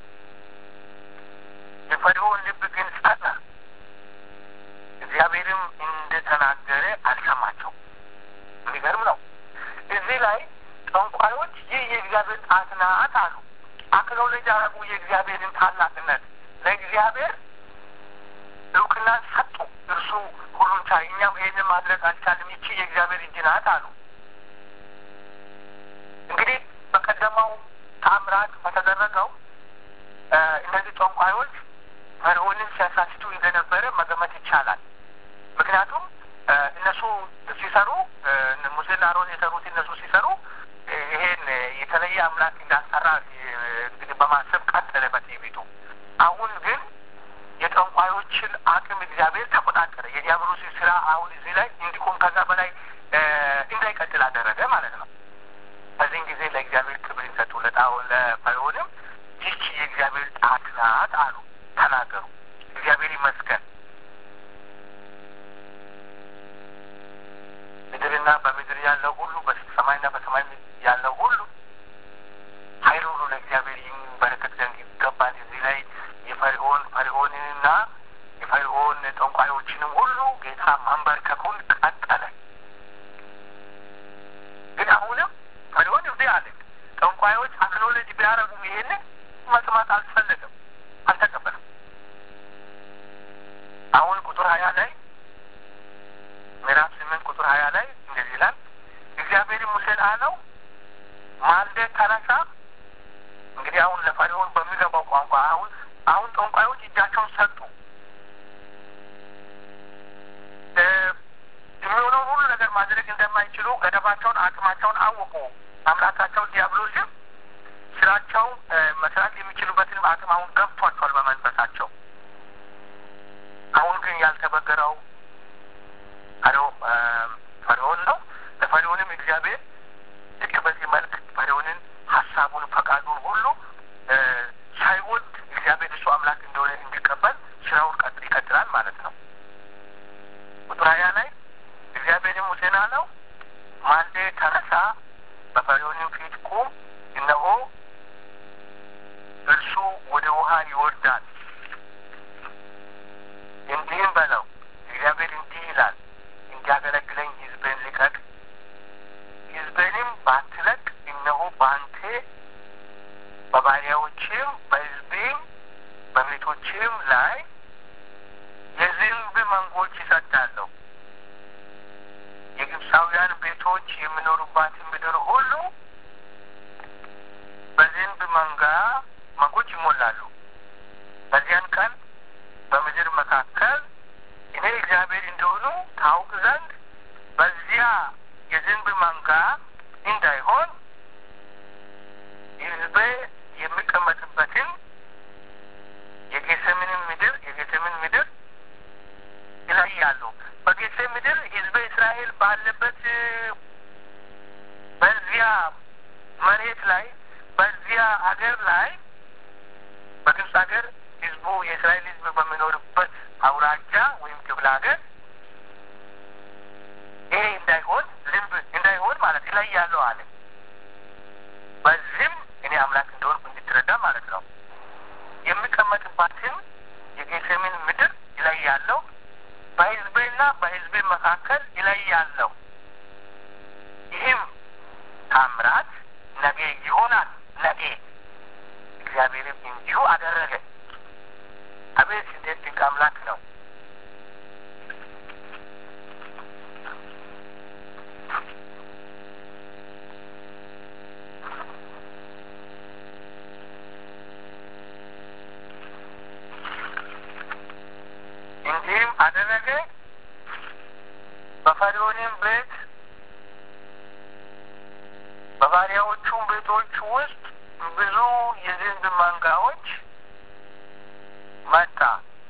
የፈርዖን ልብ ግን ጸና፣ እግዚአብሔርም እንደተናገረ አልሰማቸው። የሚገርም ነው። እዚህ ላይ ጠንቋዮች ይህ የእግዚአብሔር ጣት ናት አሉ። አክኖሌጅ አረጉ የእግዚአብሔርን ታላቅነት ለእግዚአብሔር እውቅና ሰጡ። እርሱ ሁሉን ቻይ፣ እኛም ይህንን ማድረግ አልቻልም፣ ይቺ የእግዚአብሔር እጅ ናት አሉ። እንግዲህ በቀደመው ታምራት በተደረገው እነዚህ ጠንቋዮች ፈርዖንን ሲያሳስቱ እንደነበረ መገመት ይቻላል። ምክንያቱም እነሱ ሲሰሩ ሙሴና አሮን የሰሩት እነሱ ሲሰሩ ይሄን የተለየ አምላክ እንዳሰራ እንግዲህ በማሰብ ቀጠለ በትዕቢቱ። አሁን ግን የጠንቋዮችን አቅም እግዚአብሔር ተቆጣጠረ። የዲያብሎስ ስራ አሁን እዚህ ላይ እንዲቆም ከዛ በላይ እንዳይቀጥል አደረገ ማለት ነው። በዚህን ጊዜ ለእግዚአብሔር ክብር ይሰጡ። ለፈርዖንም ይህች የእግዚአብሔር ጣት ናት አሉ፣ ተናገሩ። እግዚአብሔር ይመስገን። ምድርና በምድር ያለው ሁሉ በሰማይና በሰማይ ያለው ሁሉ ኃይል ሁሉ ለእግዚአብሔር ይንበረከክ ዘንድ ይገባል። እዚህ ላይ የፈርዖን ፈርዖንንና የፈርዖን ጠንቋዮችንም ሁሉ ጌታ ማንበርከኩን ቀጠለ። ግን አሁንም ፈርዖን እምቢ አለ። ጠንቋዮች አክኖሎጂ ቢያደርጉም ይሄንን መስማት አልፈለገም፣ አልተቀበለም። አሁን ቁጥር ሀያ ላይ ምዕራፍ ስምንት ቁጥር ሀያ ላይ እንደዚህ ይላል። እግዚአብሔር ሙሴን አለው ማልደህ ተነሳ። እንግዲህ አሁን ለፈርዖን በሚገባው ቋንቋ አሁን አሁን ጠንቋዮች እጃቸውን ሰጡ። የሚሆነውን ሁሉ ነገር ማድረግ እንደማይችሉ ገደባቸውን፣ አቅማቸውን አወቁ። አምላካቸው ዲያብሎስም ስራቸው መስራት የሚችሉበትንም አቅም አሁን ገብቷቸዋል በመንፈሳቸው። አሁን ግን ያልተበገረው ፈርዖን ነው። ለፈርዖንም እግዚአብሔር ልክ በዚህ መልክ ፈርዖንን ሀሳቡን፣ ፈቃዱን ሁሉ ሳይወድ እግዚአብሔር እሱ አምላክ እንደሆነ እንዲቀበል ስራውን ይቀጥላል ማለት ነው። ቁጥር ሀያ ላይ እግዚአብሔርም ሙሴን አለው ማልደህ ተነሳ፣ በፈርዖንም ፊት ቁም፣ እነሆ እርሱ ወደ ውሃ ይወርዳል። እንዲህም በለው እግዚአብሔር እንዲህ ይላል እንዲያገለግለኝ ሕዝብን ልቀቅ። ሕዝብንም ባትለቅ እነሆ በአንተ በባሪያዎችም በሕዝቤም በቤቶችም ላይ የዝንብ መንጎች ይሰዳለሁ። የግብፃውያን ቤቶች የሚኖሩባትን ምድር ሁሉ በዝንብ መንጋ መንጎች ይሞላሉ። በዚያን ቀን በምድር መካከል እኔ እግዚአብሔር እንደሆኑ ይለያሉ። በጌሴ ምድር ህዝበ እስራኤል ባለበት በዚያ መሬት ላይ በዚያ አገር ላይ በግብፅ ሀገር ህዝቡ የእስራኤል ህዝብ በሚኖርበት አውራጃ ወይም ክፍለ ሀገር ይሄ እንዳይሆን ዝንብ እንዳይሆን ማለት ይለያሉ አለ። በዚህም እኔ አምላክ እንደሆንኩ እንድትረዳ ማለት ነው። የሚቀመጥባትን የጌሴምን ምድር ይለያለው፣ በህዝቤና በህዝቤ መካከል ይለያለው። ይህም ታምራት ነገ ይሆናል። ነገ እግዚአብሔርም እንዲሁ አደረገ። አቤት እንዴት ድንቅ አምላክ ነው! እንዲህም አደረገ በፈርዖንም ቤት በባሪያዎቹም ቤቶች ውስጥ ብዙ የዝንብ መንጋዎች መጣ።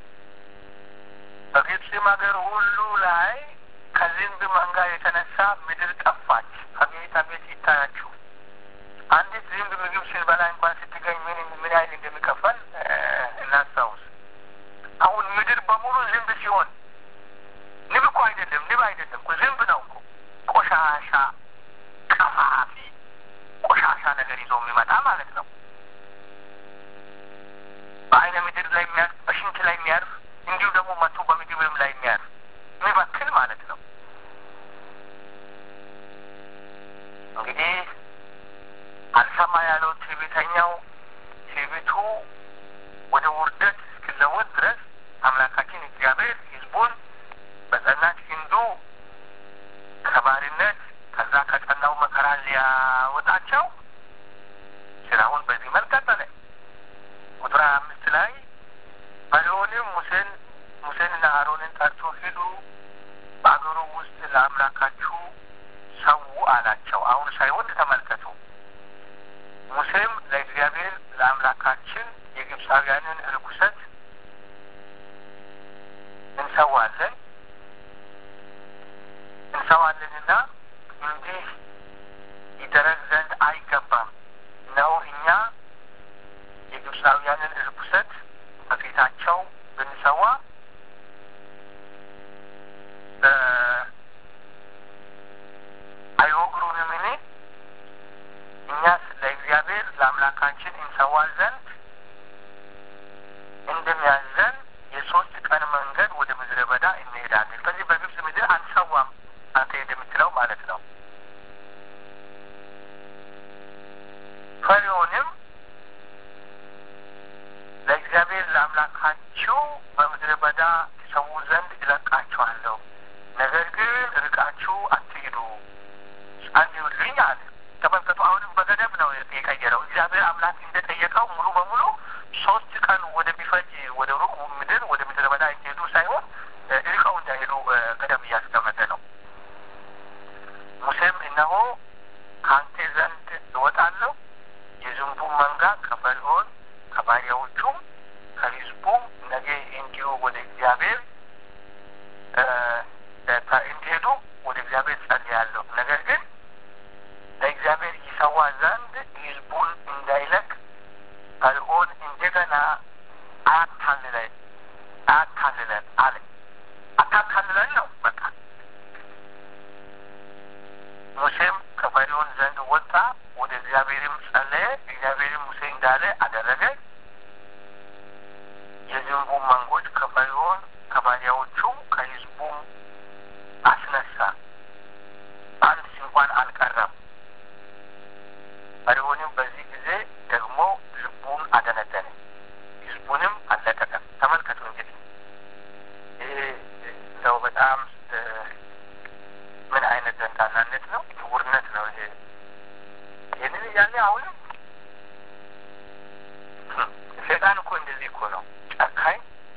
በግብፅም ሀገር ሁሉ ላይ ከዝንብ መንጋ የተነሳ ምድር ጠፋች። አቤት አቤት ይታያችሁ። አንዲት ዝንብ ምግብ ስንበላ እንኳን ስትገኝ ምን ምን ያህል እንደሚከፈል እናስታውስ። አሁን ምድር በሙሉ ዝንብ ሲሆን ንብ እኮ አይደለም፣ ንብ አይደለም እኮ ዝንብ ነው እኮ ቆሻሻ፣ ቀፋፊ ቆሻሻ ነገር ይዞ የሚመጣ ማለት ነው። በአይነ ምድር ላይ የሚያርፍ በሽንት ላይ የሚያርፍ እንዲሁ ደግሞ መቶ በምግብም ላይ የሚያርፍ የሚበክል ማለት ነው። እንግዲህ አልሰማ ያለው ትዕቢተኛው ትዕቢቱ ወደ ውርደት እስክለወጥ ድረስ አምላካችን እግዚአብሔር ሕዝቡን በጸናች ክንዱ ከባርነት ከዛ ከጸናው መከራ ሊያወጣቸው ስራውን በዚህ መልክ ቀጠለ። ቁጥር ሀያ አምስት ላይ ፈርዖንም ሙሴን ሙሴንና አሮንን ጠርቶ ሂዱ በአገሩ ውስጥ ለአምላካችሁ ሰው አላቸው። አሁን ሳይወድ ተመልከቱ። ሙሴም ለእግዚአብሔር ለአምላካችን የግብፃውያንን ርኩሰት እንሰዋለን እንሰዋለንና እንዲህ ይደረግ ዘንድ አይገባም። እነሆ እኛ የግብፃውያንን ርኩሰት በፊታቸው ብንሰዋ አይወግሩንምን? እኛስ ለእግዚአብሔር ለአምላካችን እንሰዋ ዘንድ እንደሚያዘን የሶስት ቀን መንገድ ወደ ምድረ በዳ እንሄዳለን። በዚህ በግብፅ ምድር አንሰዋም አንተ እንደምትለው ማለት ነው። ፈርዖንም ለእግዚአብሔር ለአምላካችሁ በምድረ በዳ ትሰዉ ዘንድ እለቃችኋለሁ፣ ነገር ግን ርቃችሁ አትሂዱ፣ ጸልዩልኝ አለ። ተመልከቱ፣ አሁንም በገደብ ነው የቀየረው። እግዚአብሔር አምላክ እንደጠየቀው ሙሉ በሙሉ ሶስት ቀን ወደሚፈጅ ወደ ሩቅ ምድር ወደ ምድረ በዳ እንዲሄዱ ሳይሆን ርቀው እንዳይሄዱ ገደብ እያስቀመጠ ነው። ሙሴም እነሆ ከአንተ ዘንድ እወጣለሁ፣ የዝንቡን መንጋ ከፈርዖን ከባሪያዎቹም ከሕዝቡም ነገ እንዲሁ ወደ እግዚአብሔር እንዲሄዱ ወደ እግዚአብሔር ጸልያለሁ። ነገር ግን ለእግዚአብሔር ይሰዋ ዘንድ ሕዝቡን እንዳይለቅ ፈርዖን እንደገና አያታልለን አያታልለን አለ። አታታልለን ነው በቃ። ሙሴም ከፈርዖን ዘንድ ወጣ፣ ወደ እግዚአብሔርም ጸለየ። እግዚአብሔርም ሙሴ እንዳለ አደረገ። የዝንቡ መንጎች ከፈርዖን ከባሪያዎቹም ከሕዝቡም አስነሳ፣ አንድ እንኳን አልቀረም። ፈርዖንም በዚህ ጊዜ ደግሞ ልቡን አደነደነ፣ ሕዝቡንም አለቀቀም። ተመልከቱ እንግዲህ ይሄ እንደው በጣም ምን አይነት ዘንዳናነት ነው? ውርነት ነው ይሄ። ይህንን እያለ አሁንም ሴጣን እኮ እንደዚህ እኮ ነው ጨካኝ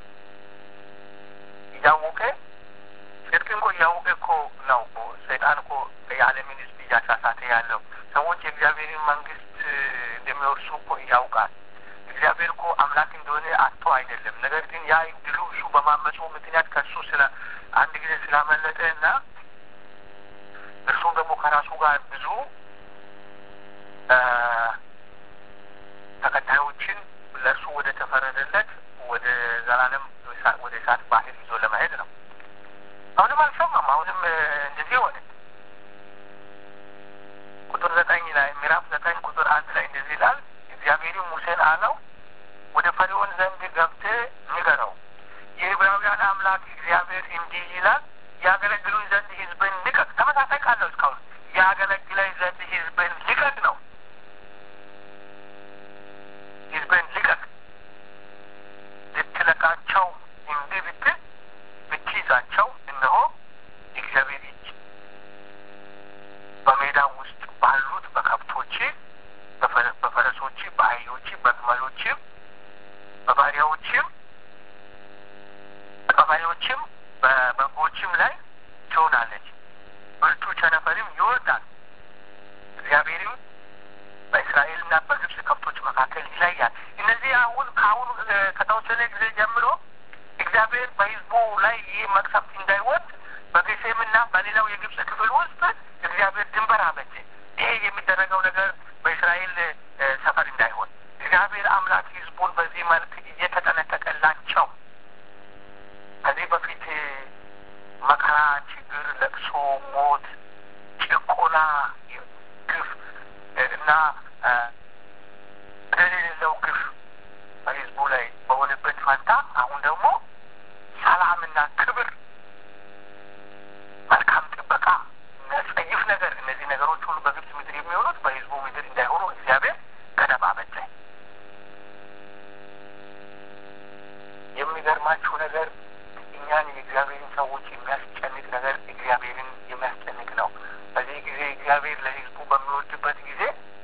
እያወቀ ጽድቅን እኮ እያወቀ እኮ ነው እኮ ሰይጣን እኮ የዓለምን ሕዝብ እያሳሳተ ያለው ሰዎች የእግዚአብሔርን መንግስት እንደሚወርሱ እኮ ያውቃል። እግዚአብሔር እኮ አምላክ እንደሆነ አጥቶ አይደለም። ነገር ግን ያ ድሉ እሱ በማመፁ ምክንያት ከእሱ ስለ አንድ አንድ ጊዜ ስላመለጠ እና እርሱም ደግሞ ከራሱ ጋር ብዙ ተከታዮችን ለእርሱ ወደ ተፈረደለት ወደ ዘላለም ወደ እሳት ባህር ይዞ ለመሄድ ነው። አሁንም አልሰማም። አሁንም እንደዚህ ሆነ። ቁጥር ዘጠኝ ላይ ምዕራፍ ዘጠኝ ቁጥር አንድ ላይ እንደዚህ ይላል። እግዚአብሔርም ሙሴን አለው ወደ ፈርዖን ዘንድ ገብተህ ንገረው የዕብራውያን አምላክ እግዚአብሔር እንዲህ ይላል ያገለግሉኝ ዘንድ ሕዝብን ልቀቅ። ተመሳሳይ ቃል ነው እስካሁን ያገለግለኝ ዘንድ ሕዝብን ልቀቅ ነው። ሕዝብን ልቀቅ ልትለቃቸው እምቢ ብትል ብትይዛቸው፣ እነሆ የእግዚአብሔር እጅ በሜዳ ውስጥ ባሉት በከብቶች፣ በፈረሶች፣ በአህዮች፣ በግመሎችም፣ በባሪያዎችም በቀበሌዎችም በበጎችም ላይ ትሆናለች። ብርቱ ቸነፈርም ይወርዳል። እግዚአብሔርም በእስራኤልና በግብጽ ከብቶች መካከል ይለያል። እነዚህ አሁን ከአሁኑ ከተወሰነ ጊዜ ጀምሮ እግዚአብሔር በሕዝቡ ላይ ይህ መቅሰፍት እንዳይወርድ በጌሴምና በሌላው የግብጽ ክፍል ውስጥ እግዚአብሔር ድንበር አበጀ። ይሄ የሚደረገው ነገር በእስራኤል ሰፈር እንዳይሆን እግዚአብሔር አምላክ ሕዝቡን በዚህ መልክ እየተጠነቀቀላቸው ከዚህ በፊት መከራ፣ ችግር፣ ለቅሶ፣ ሞት፣ ጭቆና፣ ግፍ እና በደል የሌለው ግፍ በህዝቡ ላይ በሆነበት ፈንታ አሁን ደግሞ ሰላምና ክብር፣ መልካም ጥበቃ፣ የሚያስጸይፍ ነገር እነዚህ ነገሮች ሁሉ በግብጽ ምድር የሚሆኑት በህዝቡ ምድር እንዳይሆኑ እግዚአብሔር ገደብ አበጀ። የሚገርማችሁ ነገር እኛን የእግዚአብሔርን ሰዎች የሚያስጨንቅ ነገር እግዚአብሔርን የሚያስጨንቅ ነው። በዚህ ጊዜ እግዚአብሔር ለህዝቡ በሚወድበት ጊዜ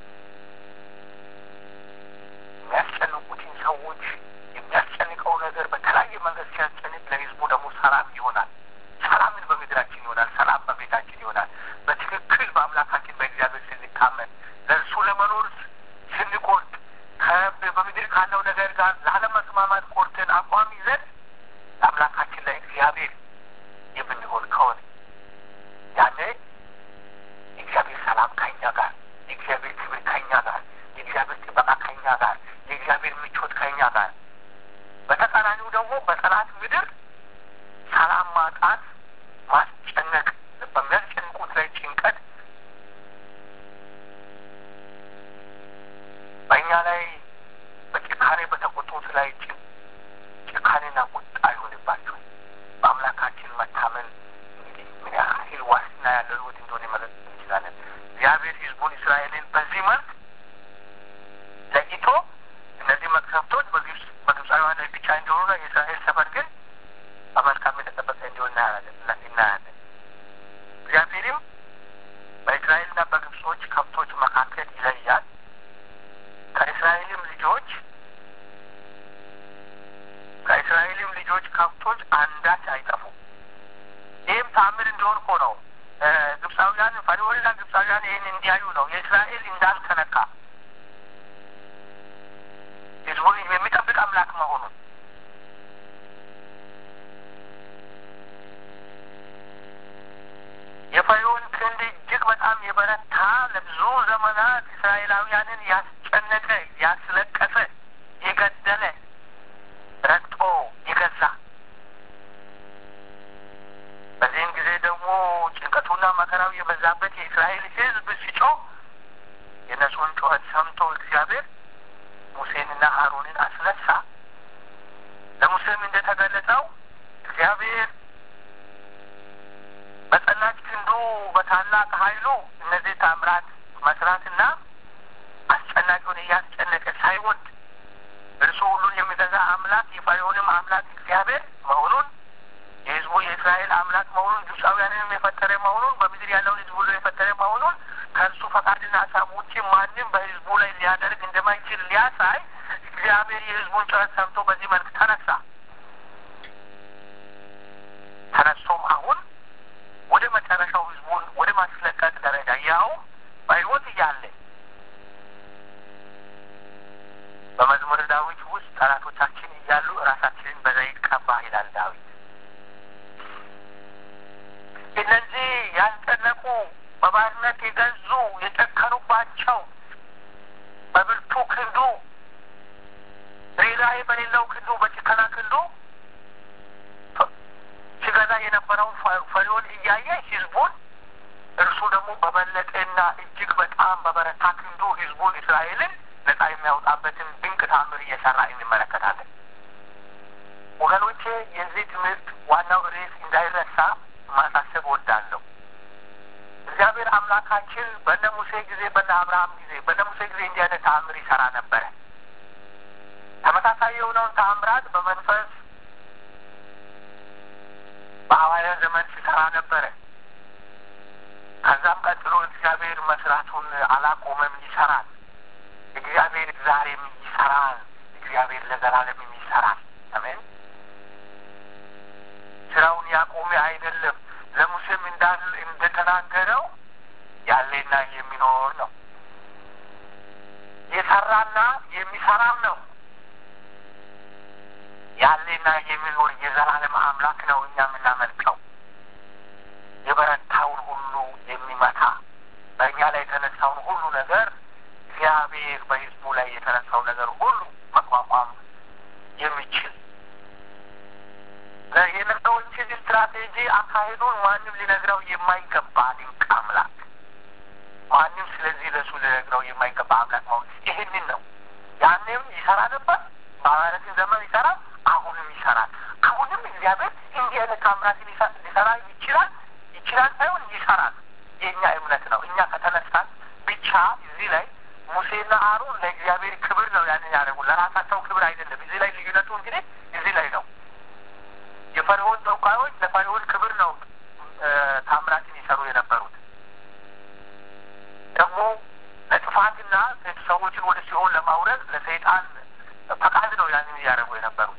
የሚያስጨንቁትን ሰዎች የሚያስጨንቀው ነገር በተለያየ መንገድ ሲያስጨንቅ ለህዝቡ ደግሞ ሰላም ይሆናል። ሰላምን በምድራችን ይሆናል። ሰላም በቤታችን ይሆናል። በትክክል በአምላካችን በእግዚአብሔር ስንታመን ለእርሱ ለመኖር ስንቆርጥ በምድር ካለው ነገር ጋር ላለመስማማት ቆርጠን አቋም ይዘን ለአምላካችን ለእግዚአብሔር የምንሆን ከሆነ ያኔ የእግዚአብሔር ሰላም ከኛ ጋር፣ የእግዚአብሔር ክብር ከኛ ጋር፣ የእግዚአብሔር ጥበቃ ከኛ ጋር፣ የእግዚአብሔር ምቾት ከኛ ጋር። በተቃራኒው ደግሞ በጠላት ምድር ሰላም ማጣት፣ ማስጨነቅ፣ በሚያስጨንቁት ላይ ጭንቀት በእኛ ላይ በጭካኔ በተቆጡት ላይ ጭካኔና ቁጣ አይሆንባቸው። በአምላካችን መታመን እንግዲህ ምን ያህል ዋስትና ያለው ሕይወት እንደሆነ መረጥ እንችላለን። እግዚአብሔር ሕዝቡን እስራኤልን በዚህ መልክ ለይቶ እነዚህ መቅሰፍቶች በግብጽ በግብፃውያን ላይ ብቻ እንዲሆኑ ነው። የእስራኤል ሰፈር ግን በመልካም የተጠበቀ እንዲሆን እናያለን። እግዚአብሔርም በእስራኤልና በግብጾች ከብቶች መካከል ይለያል። ከእስራኤልም ልጆች ከእስራኤልም ልጆች ከብቶች አንዳች አይጠፉም። ይህም ተአምር እንዲሆን እኮ ነው። ግብፃውያን ፈርዖንና ግብፃውያን ይህን እንዲያዩ ነው። የእስራኤል እንዳልተነካ ህዝቡን የሚጠብቅ አምላክ መሆኑን የፈርዖን ክንድ እጅግ በጣም የበረታ ለብዙ ዘመናት እስራኤላውያንን ያስጨነቀ፣ ያስለቀሰ፣ የገደለ፣ ረግጦ የገዛ በዚህም ጊዜ ደግሞ ጭንቀቱና መከራው የበዛበት የእስራኤል ሕዝብ ሲጮህ የእነሱን ጩኸት ሰምቶ እግዚአብሔር ሙሴንና አሮንን አስነሳ። ለሙሴም እንደተገለጸው እግዚአብሔር በጸናች ክንዱ በታላቅ ኃይሉ እነዚህ ታምራት መስራትና አስጨናቂውን እያስጨነቀ ሳይወድ እርሱ ሁሉን የሚገዛ አምላክ የፈርዖንም አምላክ እግዚአብሔር መሆኑን የህዝቡ የእስራኤል አምላክ መሆኑን ግብፃውያንንም የፈጠረ መሆኑን በምድር ያለውን ህዝብ ሁሉ የፈጠረ መሆኑን ከእርሱ ፈቃድና ሀሳብ ውጭ ማንም በህዝቡ ላይ ሊያደርግ እንደማይችል ሊያሳይ እግዚአብሔር የህዝቡን ጩኸት ሰምቶ በዚህ መልክ ተነሳ። ተነስቶም አሁን ወደ መጨረሻው ህዝቡን ወደ ማስለቀቅ ደረጃ ያው በህይወት እያለ በመዝሙር ዳዊት ውስጥ ጠላቶቻችን እያሉ ራሳችንን በዘይት ቀባ ይላል ዳዊት። እነዚህ ያልጠነቁ በባርነት የገዙ የጨከኑባቸው በብርቱ ክንዱ ርኅራኄ በሌለው ክንዱ በጭከና ክንዱ ሲገዛ የነበረውን ፈሪዖን እያየ ህዝቡን እርሱ ደግሞ በበለጠና እጅግ በጣም በበረታ ክንዱ ህዝቡን እስራኤልን ነጻ የሚያወጣበትን ድንቅ ታምር እየሰራ እንመለከታለን። ወገኖቼ የዚህ ትምህርት ዋናው ርዕስ እንዳይረሳ ማሳሰብ ወዳለሁ። እግዚአብሔር አምላካችን በነ ሙሴ ጊዜ፣ በነ አብርሃም ጊዜ፣ በነ ሙሴ ጊዜ እንዲህ አይነት ተአምር ይሰራ ነበረ። ተመሳሳይ የሆነውን ተአምራት በመንፈስ በሐዋርያ ዘመን ሲሰራ ነበረ። ከዛም ቀጥሎ እግዚአብሔር መስራቱን አላቆመም፣ ይሰራል። እግዚአብሔር ዛሬም ይሰራል። እግዚአብሔር ለዘላለምም ይሰራል። አሜን። ስራውን ያቆመ አይደለም። ለሙሴም እንዳል እንደተናገረው ያለና የሚኖር ነው። የሰራና የሚሰራም ነው። ያለና የሚኖር የዘላለም አምላክ ነው እኛ የምናመልከው። የበረታውን ሁሉ የሚመታ በእኛ ላይ የተነሳውን ሁሉ ነገር እግዚአብሔር በሕዝቡ ላይ የተነሳው ነገር ሁሉ መቋቋም የሚችል የነገሮችን ስትራቴጂ አካሄዱን ማንም ሊነግረው የማይገባ ድንቅ አምላክ ማንም ስለዚህ ለሱ ሊነግረው የማይገባ አምላክ መሆን ይህንን ነው። ያንም ይሰራ ነበር፣ በሐዋርያትን ዘመን ይሰራ፣ አሁንም ይሰራል። አሁንም እግዚአብሔር እንዲህ አይነት ታምራትን ሊሰራ ይችላል። ይችላል ሳይሆን ይሰራል። የእኛ እምነት ነው። እኛ ከተነሳን ብቻ እዚህ ላይ ሙሴና አሮን ለእግዚአብሔር ክብር ነው ያንን ያደረጉ፣ ለራሳቸው ክብር አይደለም። እዚህ ላይ ልዩነቱ እንግዲህ እዚህ ላይ ነው። የፈርዖን ተወካዮች ለፈርዖን ክብር ነው ታምራትን ይሰሩ የነበሩት። ደግሞ ለጥፋትና ሰዎችን ወደ ሲኦል ለማውረድ ለሰይጣን ፈቃድ ነው ያንን እያደረጉ የነበሩት።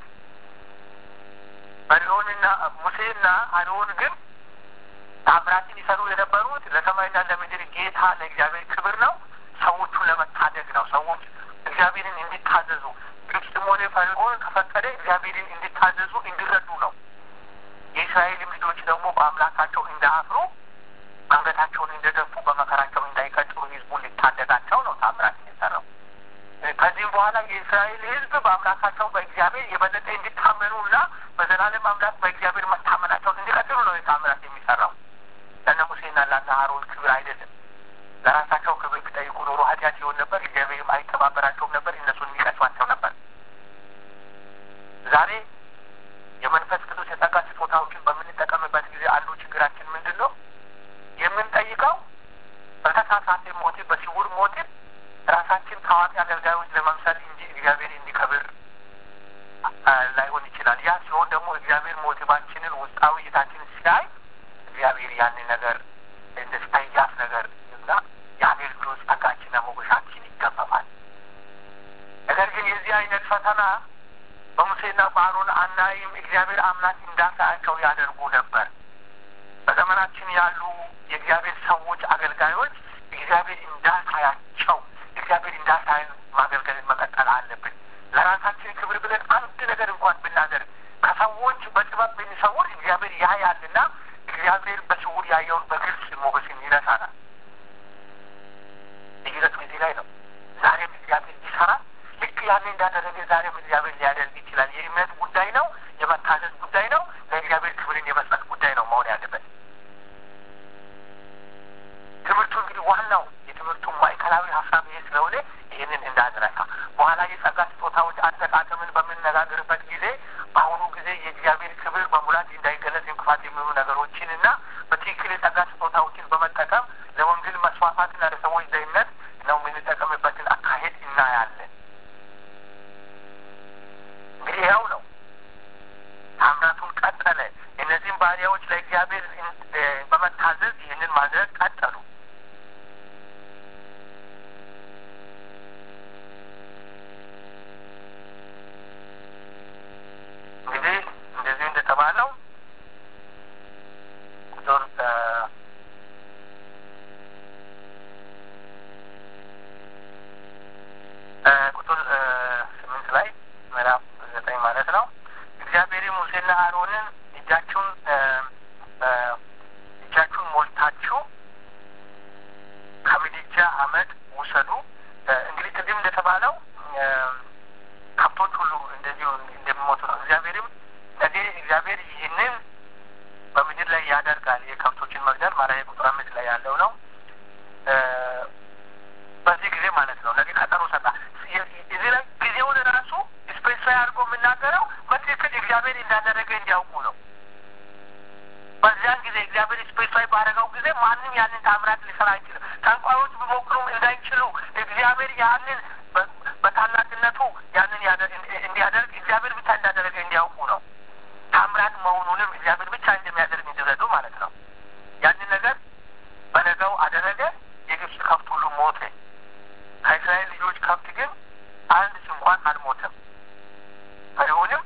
ፈርዖንና ሙሴና አሮን ግን ታምራትን ይሰሩ የነበሩት ለሰማይና ለምድር ጌታ ለእግዚአብሔር ክብር ነው። ሰዎቹን ለመታደግ ነው። ሰዎች እግዚአብሔርን እንዲታዘዙ ግብፅም ሆነ ፈርዖን ከፈቀደ እግዚአብሔርን እንዲታዘዙ እንዲረዱ ነው። የእስራኤልም ልጆች ደግሞ በአምላካቸው እንዳያፍሩ አንገታቸውን እንደደፉ በመከራቸው እንዳይቀጥሉ ህዝቡን ሊታደጋቸው ነው ታምራት የሰራው። ከዚህም በኋላ የእስራኤል ህዝብ በአምላካቸው በእግዚአብሔር የበለጠ እንዲታመኑና በዘላለም አምላክ በእግዚአብሔር መታመናቸውን እንዲቀጥሉ ነው የታምራት የሚሰራው። ለነ ሙሴና ለነ አሮን ክብር አይደለም። ለራሳቸው ክብር ቢጠይቁ ኖሮ ኃጢአት ይሆን ነበር። እግዚአብሔርም አይተባበራቸውም ነበር። እነሱን የሚቀቷቸው ነበር። ዛሬ የመንፈስ ቅዱስ የጸጋ ስጦታዎችን በምንጠቀምበት ጊዜ አንዱ ችግራችን ምንድን ነው? የምንጠይቀው በተሳሳተ ሞቲቭ፣ በስውር ሞቲቭ ራሳችን ታዋቂ አገልጋዮች ለመምሰል እንጂ እግዚአብሔር እንዲከብር ላይሆን ይችላል። ያ ሲሆን ደግሞ እግዚአብሔር ሞቲቫችንን ውስጣዊ እይታችንን ሲያይ እግዚአብሔር ያንን ነገር እንደ ስታይያፍ ነገር እና የአገልግሎት ጸጋችንና ሞገሳችን ይገፈፋል። ነገር ግን የዚህ አይነት ፈተና በሙሴና በአሮን አናይም። እግዚአብሔር አምላክ እንዳሳያቸው ያደርጉ ነበር። በዘመናችን ያሉ የእግዚአብሔር ሰዎች አገልጋዮች እግዚአብሔር እንዳሳያቸው እግዚአብሔር እንዳሳይን ማገልገልን መቀጠል አለብን። ለራሳችን ክብር ብለን አንድ ነገር እንኳን ብናደርግ ከሰዎች በጥበብ ብንሰውር እግዚአብሔር ያያልና እግዚአብሔር በስውር ያየውን በግልጽ ሞገስን ይነሳናል። ልዩነቱ እዚህ ላይ ነው። ዛሬም እግዚአብሔር ይሰራል። ልክ ያን እንዳደረገ ዛሬም እግዚአብሔር ሊያደርግ ይችላል። የእምነት ጉዳይ ነው። የመታዘዝ ጉዳይ ነው። ለእግዚአብሔር ክብርን የመስጠት ጉዳይ ነው መሆን ያለበት። ትምህርቱ እንግዲህ ዋናው የትምህርቱ ማዕከላዊ ሀሳብ ይሄ ስለሆነ ይህንን እንዳንረሳ በኋላ የጸጋ ስጦታዎች አጠቃቀምን በምንነጋገርበት ጊዜ በአሁኑ ጊዜ የእግዚአብሔር ክብር በሙላት እንዳይገለጽ እንቅፋት የሚሆኑ ነገሮችን እና በትክክል የጸጋ ስጦታዎችን በመጠቀም ለወንጌል መስፋፋትና ለሰዎች ደህንነት ነው የምንጠቀምበትን አካሄድ እናያለን። እንግዲህ ያው ነው ታምራቱን ቀጠለ። እነዚህም ባሪያዎች ለእግዚአብሔር በመታዘዝ ይህንን ማድረግ ቀጠሉ። እንግዲህ እንደዚህ እንደተባለው ቁጥር ቁጥር ስምንት ላይ ምዕራፍ ዘጠኝ ማለት ነው። እግዚአብሔር ሙሴና አሮንን እጃችሁን ይላል። የከብቶችን መግደል ማለት ቁጥር አምስት ላይ ያለው ነው። በዚህ ጊዜ ማለት ነው። ነገ ቀጠሮ ሰጣ። እዚህ ላይ ጊዜውን ራሱ ስፔሲፋይ አድርጎ የምናገረው በትክክል እግዚአብሔር እንዳደረገ እንዲያውቁ ነው። በዚያን ጊዜ እግዚአብሔር ስፔሲፋይ ባደረገው ጊዜ ማንም ያንን ታምራት ሊሰራ አይችልም። ጠንቋዮች ቢሞክሩም እንዳይችሉ እግዚአብሔር ያንን በታላቅነቱ ያንን እንዲያደርግ እግዚአብሔር ብቻ እንዳደረገ እንዲያውቁ ነው። ታምራት መሆኑንም እግዚአብሔር ብቻ እንደሚያደርግ እንዲረዱ ማለት ነው። ያንን ነገር በነገው አደረገ። የግብፅ ከብት ሁሉ ሞተ። ከእስራኤል ልጆች ከብት ግን አንድ እንኳን አልሞተም። ፈርዖንም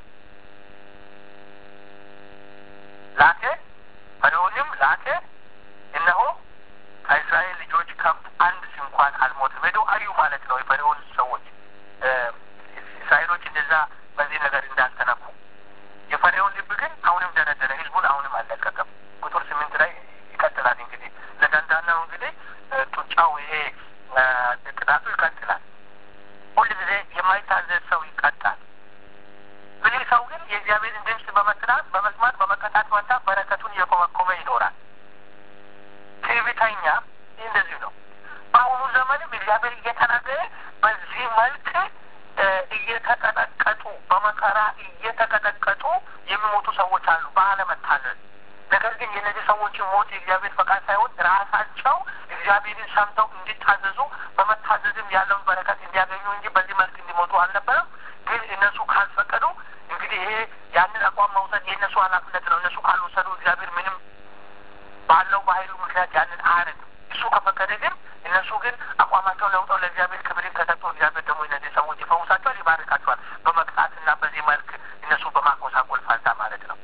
ላከ ፈርዖንም ላከ፣ እነሆ ከእስራኤል ልጆች ከብት አንድ እንኳን አልሞተም። ሄዶ አዩ ማለት ነው። የፈርዖን ሰዎች እስራኤሎች እንደዛ በዚህ ነገር እንዳልተነኩ የፈርዖን ልብ ግን አሁንም ደረደረ። ህዝቡን አሁንም አልለቀቀም። ቁጥር ስምንት ላይ ይቀጥላል። እንግዲህ ለዳንዳናው እንግዲህ ጡጫው ይሄ ቅጣቱ ይቀጥላል። ሁል ጊዜ የማይታዘዝ ሰው ይቀጣል። ብልህ ሰው ግን የእግዚአብሔርን ድምፅ በመስራት በመስማት በመቀጣት ፈንታ በረከቱን እየኮመኮመ ይኖራል። ትዕቢተኛ እንደዚሁ ነው። በአሁኑ ዘመንም እግዚአብሔር እየተናገረ በዚህ መልክ እየተቀጠቀጡ በመከራ እየተቀጠቀጡ የሚሞቱ ሰዎች አሉ በአለመታዘዝ። ነገር ግን የእነዚህ ሰዎችን ሞት የእግዚአብሔር ፈቃድ ሳይሆን ራሳቸው እግዚአብሔርን ሰምተው እንዲታዘዙ በመታዘዝም ያለውን በረከት እንዲያገኙ እንጂ በዚህ መልክ እንዲሞቱ አልነበረም። ግን እነሱ ካልፈቀዱ እንግዲህ ይሄ ያንን አቋም መውሰድ የእነሱ ኃላፊነት ነው። እነሱ ካልወሰዱ እግዚአብሔር ምንም ባለው በኃይሉ ምክንያት ያንን አያደርግም። እሱ ከፈቀደ ግን እነሱ ግን አቋማቸው ለውጠው ለእግዚአብሔር ክብርን ከሰጡ እግዚአብሔር ደግሞ እነዚህ ሰዎች ይፈውሳቸዋል፣ ይባርካቸዋል። በመቅጣትና በዚህ መልክ እነሱ በማቆሳቆል ፋንታ ማለት ነው።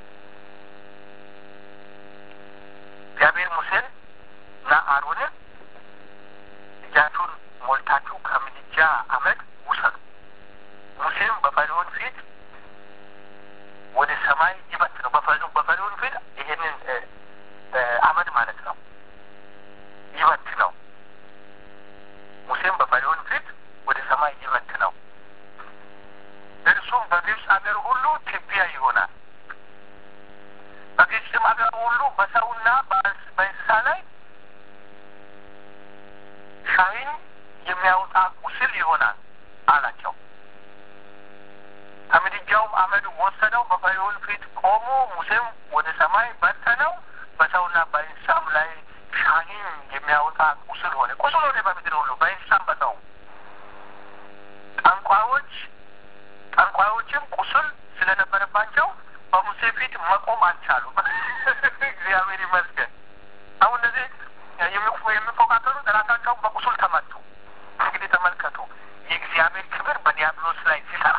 እግዚአብሔር ሙሴን እና አሮንን እጃችሁን ሞልታችሁ ከምድጃ አመድ ውሰዱ፣ ሙሴም በፈርዖን ፊት ወደ ሰማይ ይበት ነው። በፈርዖን ፊት ይሄንን አመድ ማለት ነው ይበት ነው። ሙሴም በፈርዖን ፊት ወደ ሰማይ ይበት ነው። እርሱም በግብፅ አገር ሁሉ ትቢያ ይሆናል። በግብፅም አገር ሁሉ በሰውና በእንስሳ ላይ ሻሂን የሚያወጣ ቁስል ይሆናል አላቸው። ከምድጃውም አመድ ወሰደው፣ በፈርዖን ፊት ቆሞ፣ ሙሴም ወደ ሰማይ በተነው፣ በሰውና በእንስሳም ላይ ሻሂን የሚያወጣ ቁስል ሆነ። ቁስል ሆነ በምድር ሁሉ በእንስሳም በሰው ጠንቋዮች ጠንቋዮችም ቁስል ስለነበረባቸው በሙሴ ፊት መቆም አልቻሉም። እግዚአብሔር ይመስገን። አሁን እነዚህ የሚፎካከሩት ራሳቸውን በቁስል ተመቱ። እንግዲህ ተመልከቱ የእግዚአብሔር ክብር በዲያብሎስ ላይ ሲሰራ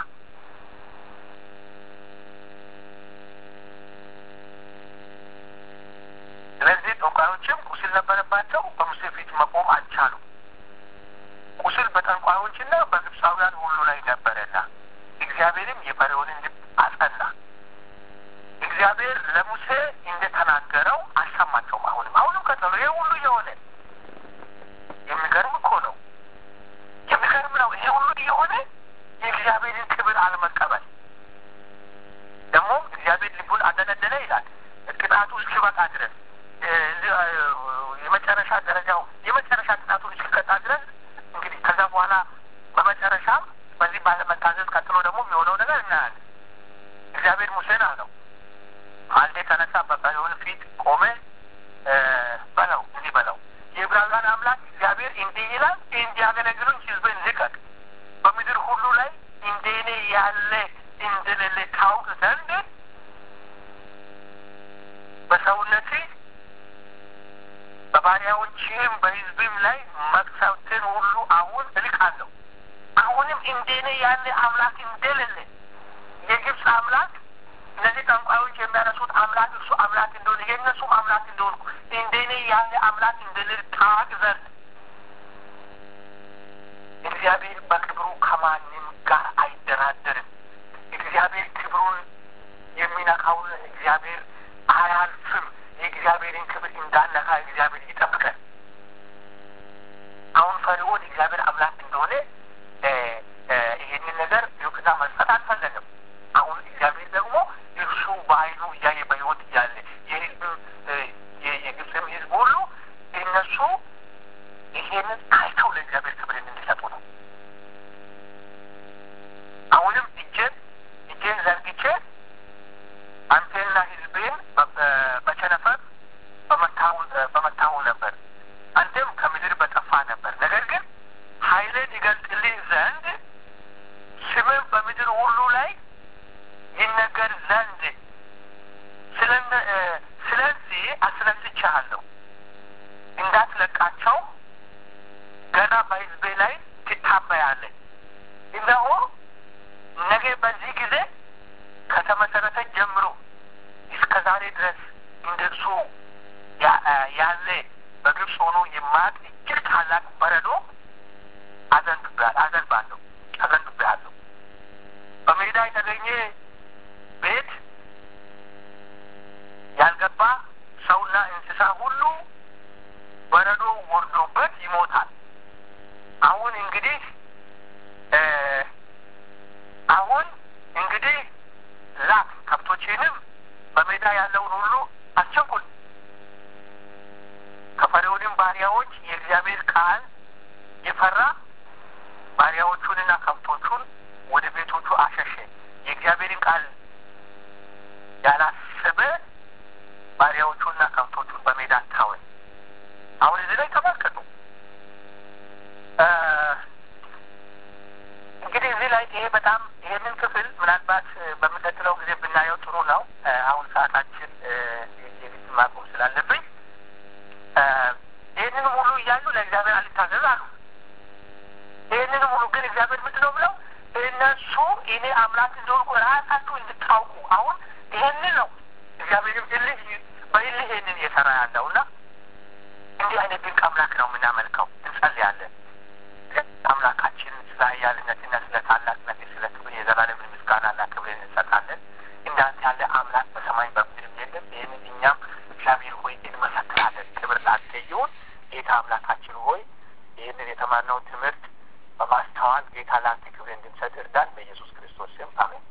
ስለዚህ ጠንቋዮችም ቁስል ነበረባቸው፣ በሙሴ ፊት መቆም አልቻሉም። ቁስል በጠንቋዮችና በግብፃውያን ሁሉ ላይ ነበረና እግዚአብሔርም የፈርዖንን ልብ አጸና። እግዚአብሔር ለሙሴ እንደተናገረው አልሰማቸውም። አሁንም አሁንም ቀጠሉ። ይሄ ሁሉ የሆነ የሚገርም እኮ ነው። የሚገርም ነው። ይሄ ሁሉ የሆነ የእግዚአብሔርን ክብር አለመቀበል ደግሞ እግዚአብሔር ልቡን አደነደነ ይላል ቅጣቱ እስኪበቃ ድረስ የመጨረሻ ደረጃው የመጨረሻ ቅጣቱን እስኪቀጣ ድረስ እንግዲህ ከዛ በኋላ በመጨረሻም በዚህ ባለመታዘዝ ቀጥሎ ደግሞ የሚሆነው ነገር እናያለን። እግዚአብሔር ሙሴን አለው ማልዴ ተነሳ፣ በፈርዖን ፊት ቆመ፣ በለው እንዲህ በለው የዕብራውያን አምላክ እግዚአብሔር እንዲህ ይላል፣ እንዲያገለግሉኝ ሕዝብን ልቀቅ፣ በምድር ሁሉ ላይ እንደ እኔ ያለ እንደሌለ ታውቅ ዘንድ በሰውነት በባሪያዎችህም በሕዝብም ላይ መቅሰፍትን ሁሉ አሁን እልካለሁ። አሁንም እንደኔ ያለ አምላክ እንደሌለ የግብፅ አምላክ እነዚህ ጠንቋዮች የሚያነሱት አምላክ እሱ አምላክ እንደሆነ የእነሱም አምላክ እንደሆንኩ እንደኔ ያለ አምላክ እንደሌለ ታውቅ ዘንድ እግዚአብሔር በክብሩ ከማንም ጋር አይደራደርም። እግዚአብሔር ክብሩን የሚነካውን እግዚአብሔር አያልፍም። የእግዚአብሔርን ክብር እንዳነካ እግዚአብሔር ይጠብቀን። አሁን ፈርዖን እግዚአብሔር አምላክ እንደሆነ ይሄንን ነገር እውቅና መስጠት አልፈለግም። አሁን እግዚአብሔር ደግሞ እርሱ በዓይኑ እያየ በሕይወት እያለ የሕዝብ እልሃለሁ እንዳትለቃቸው ገና በሕዝቤ ላይ ትታበያለህ። እነሆ ነገ በዚህ ጊዜ ከተመሰረተ ጀምሮ እስከ ዛሬ ድረስ እንደሱ ያለ በግብፅ ሆኖ የማያውቅ እጅግ ታላቅ በረዶ አዘንብብሃል አዘንባለሁ አዘንብብሃለሁ። በሜዳ የተገኘ ቤት ያልገባ ሰውና እንስሳ ሁሉ በረዶ ወርዶበት ይሞታል። አሁን እንግዲህ አሁን እንግዲህ ላክ ከብቶቼንም በሜዳ ያለውን ሁሉ አስቸኩል። ከፈርዖንም ባሪያዎች የእግዚአብሔር ቃል የፈራ ባሪያዎቹንና ከብቶቹን ወደ ቤቶቹ አሸሸ። የእግዚአብሔርን ቃል ያላሰበ ባሪያዎቹና ከብቶቹን በሜዳ ታወ። አሁን እዚህ ላይ ተመልከቱ። እንግዲህ እዚህ ላይ ይሄ በጣም ይሄንን ክፍል ምናልባት በሚቀጥለው ጊዜ ብናየው ጥሩ ነው። አሁን ሰዓታችን የግድ ማቆም ስላለብኝ ይህንን ሙሉ እያሉ ለእግዚአብሔር አልታዘዝ አሉ። ይህንን ሙሉ ግን እግዚአብሔር ምንድን ነው ብለው እነሱ እኔ አምላክ እንደሆንኩ ራሳችሁ እንድታውቁ አሁን ይሄንን ነው እግዚአብሔርም እልህ በእልህ ይሄንን እየሰራ ያለው እና እንዲህ አይነት ድንቅ አምላክ ነው የምናመልከው። እንጸልያለን። አምላካችን ስለ ኃያልነትና ስለ ታላቅነት ስለ ክብር የዘላለምን ምስጋናና ክብርን እንሰጣለን። እንዳንተ ያለ አምላክ በሰማይ በምድርም የለም። ይህንን እኛም እግዚአብሔር ሆይ እንመሰክራለን። ክብር ላንተ ይሁን። ጌታ አምላካችን ሆይ ይህንን የተማርነውን ትምህርት በማስተዋል ጌታ ላንተ ክብር እንድንሰጥ እርዳን። በኢየሱስ ክርስቶስ ስም አሜን።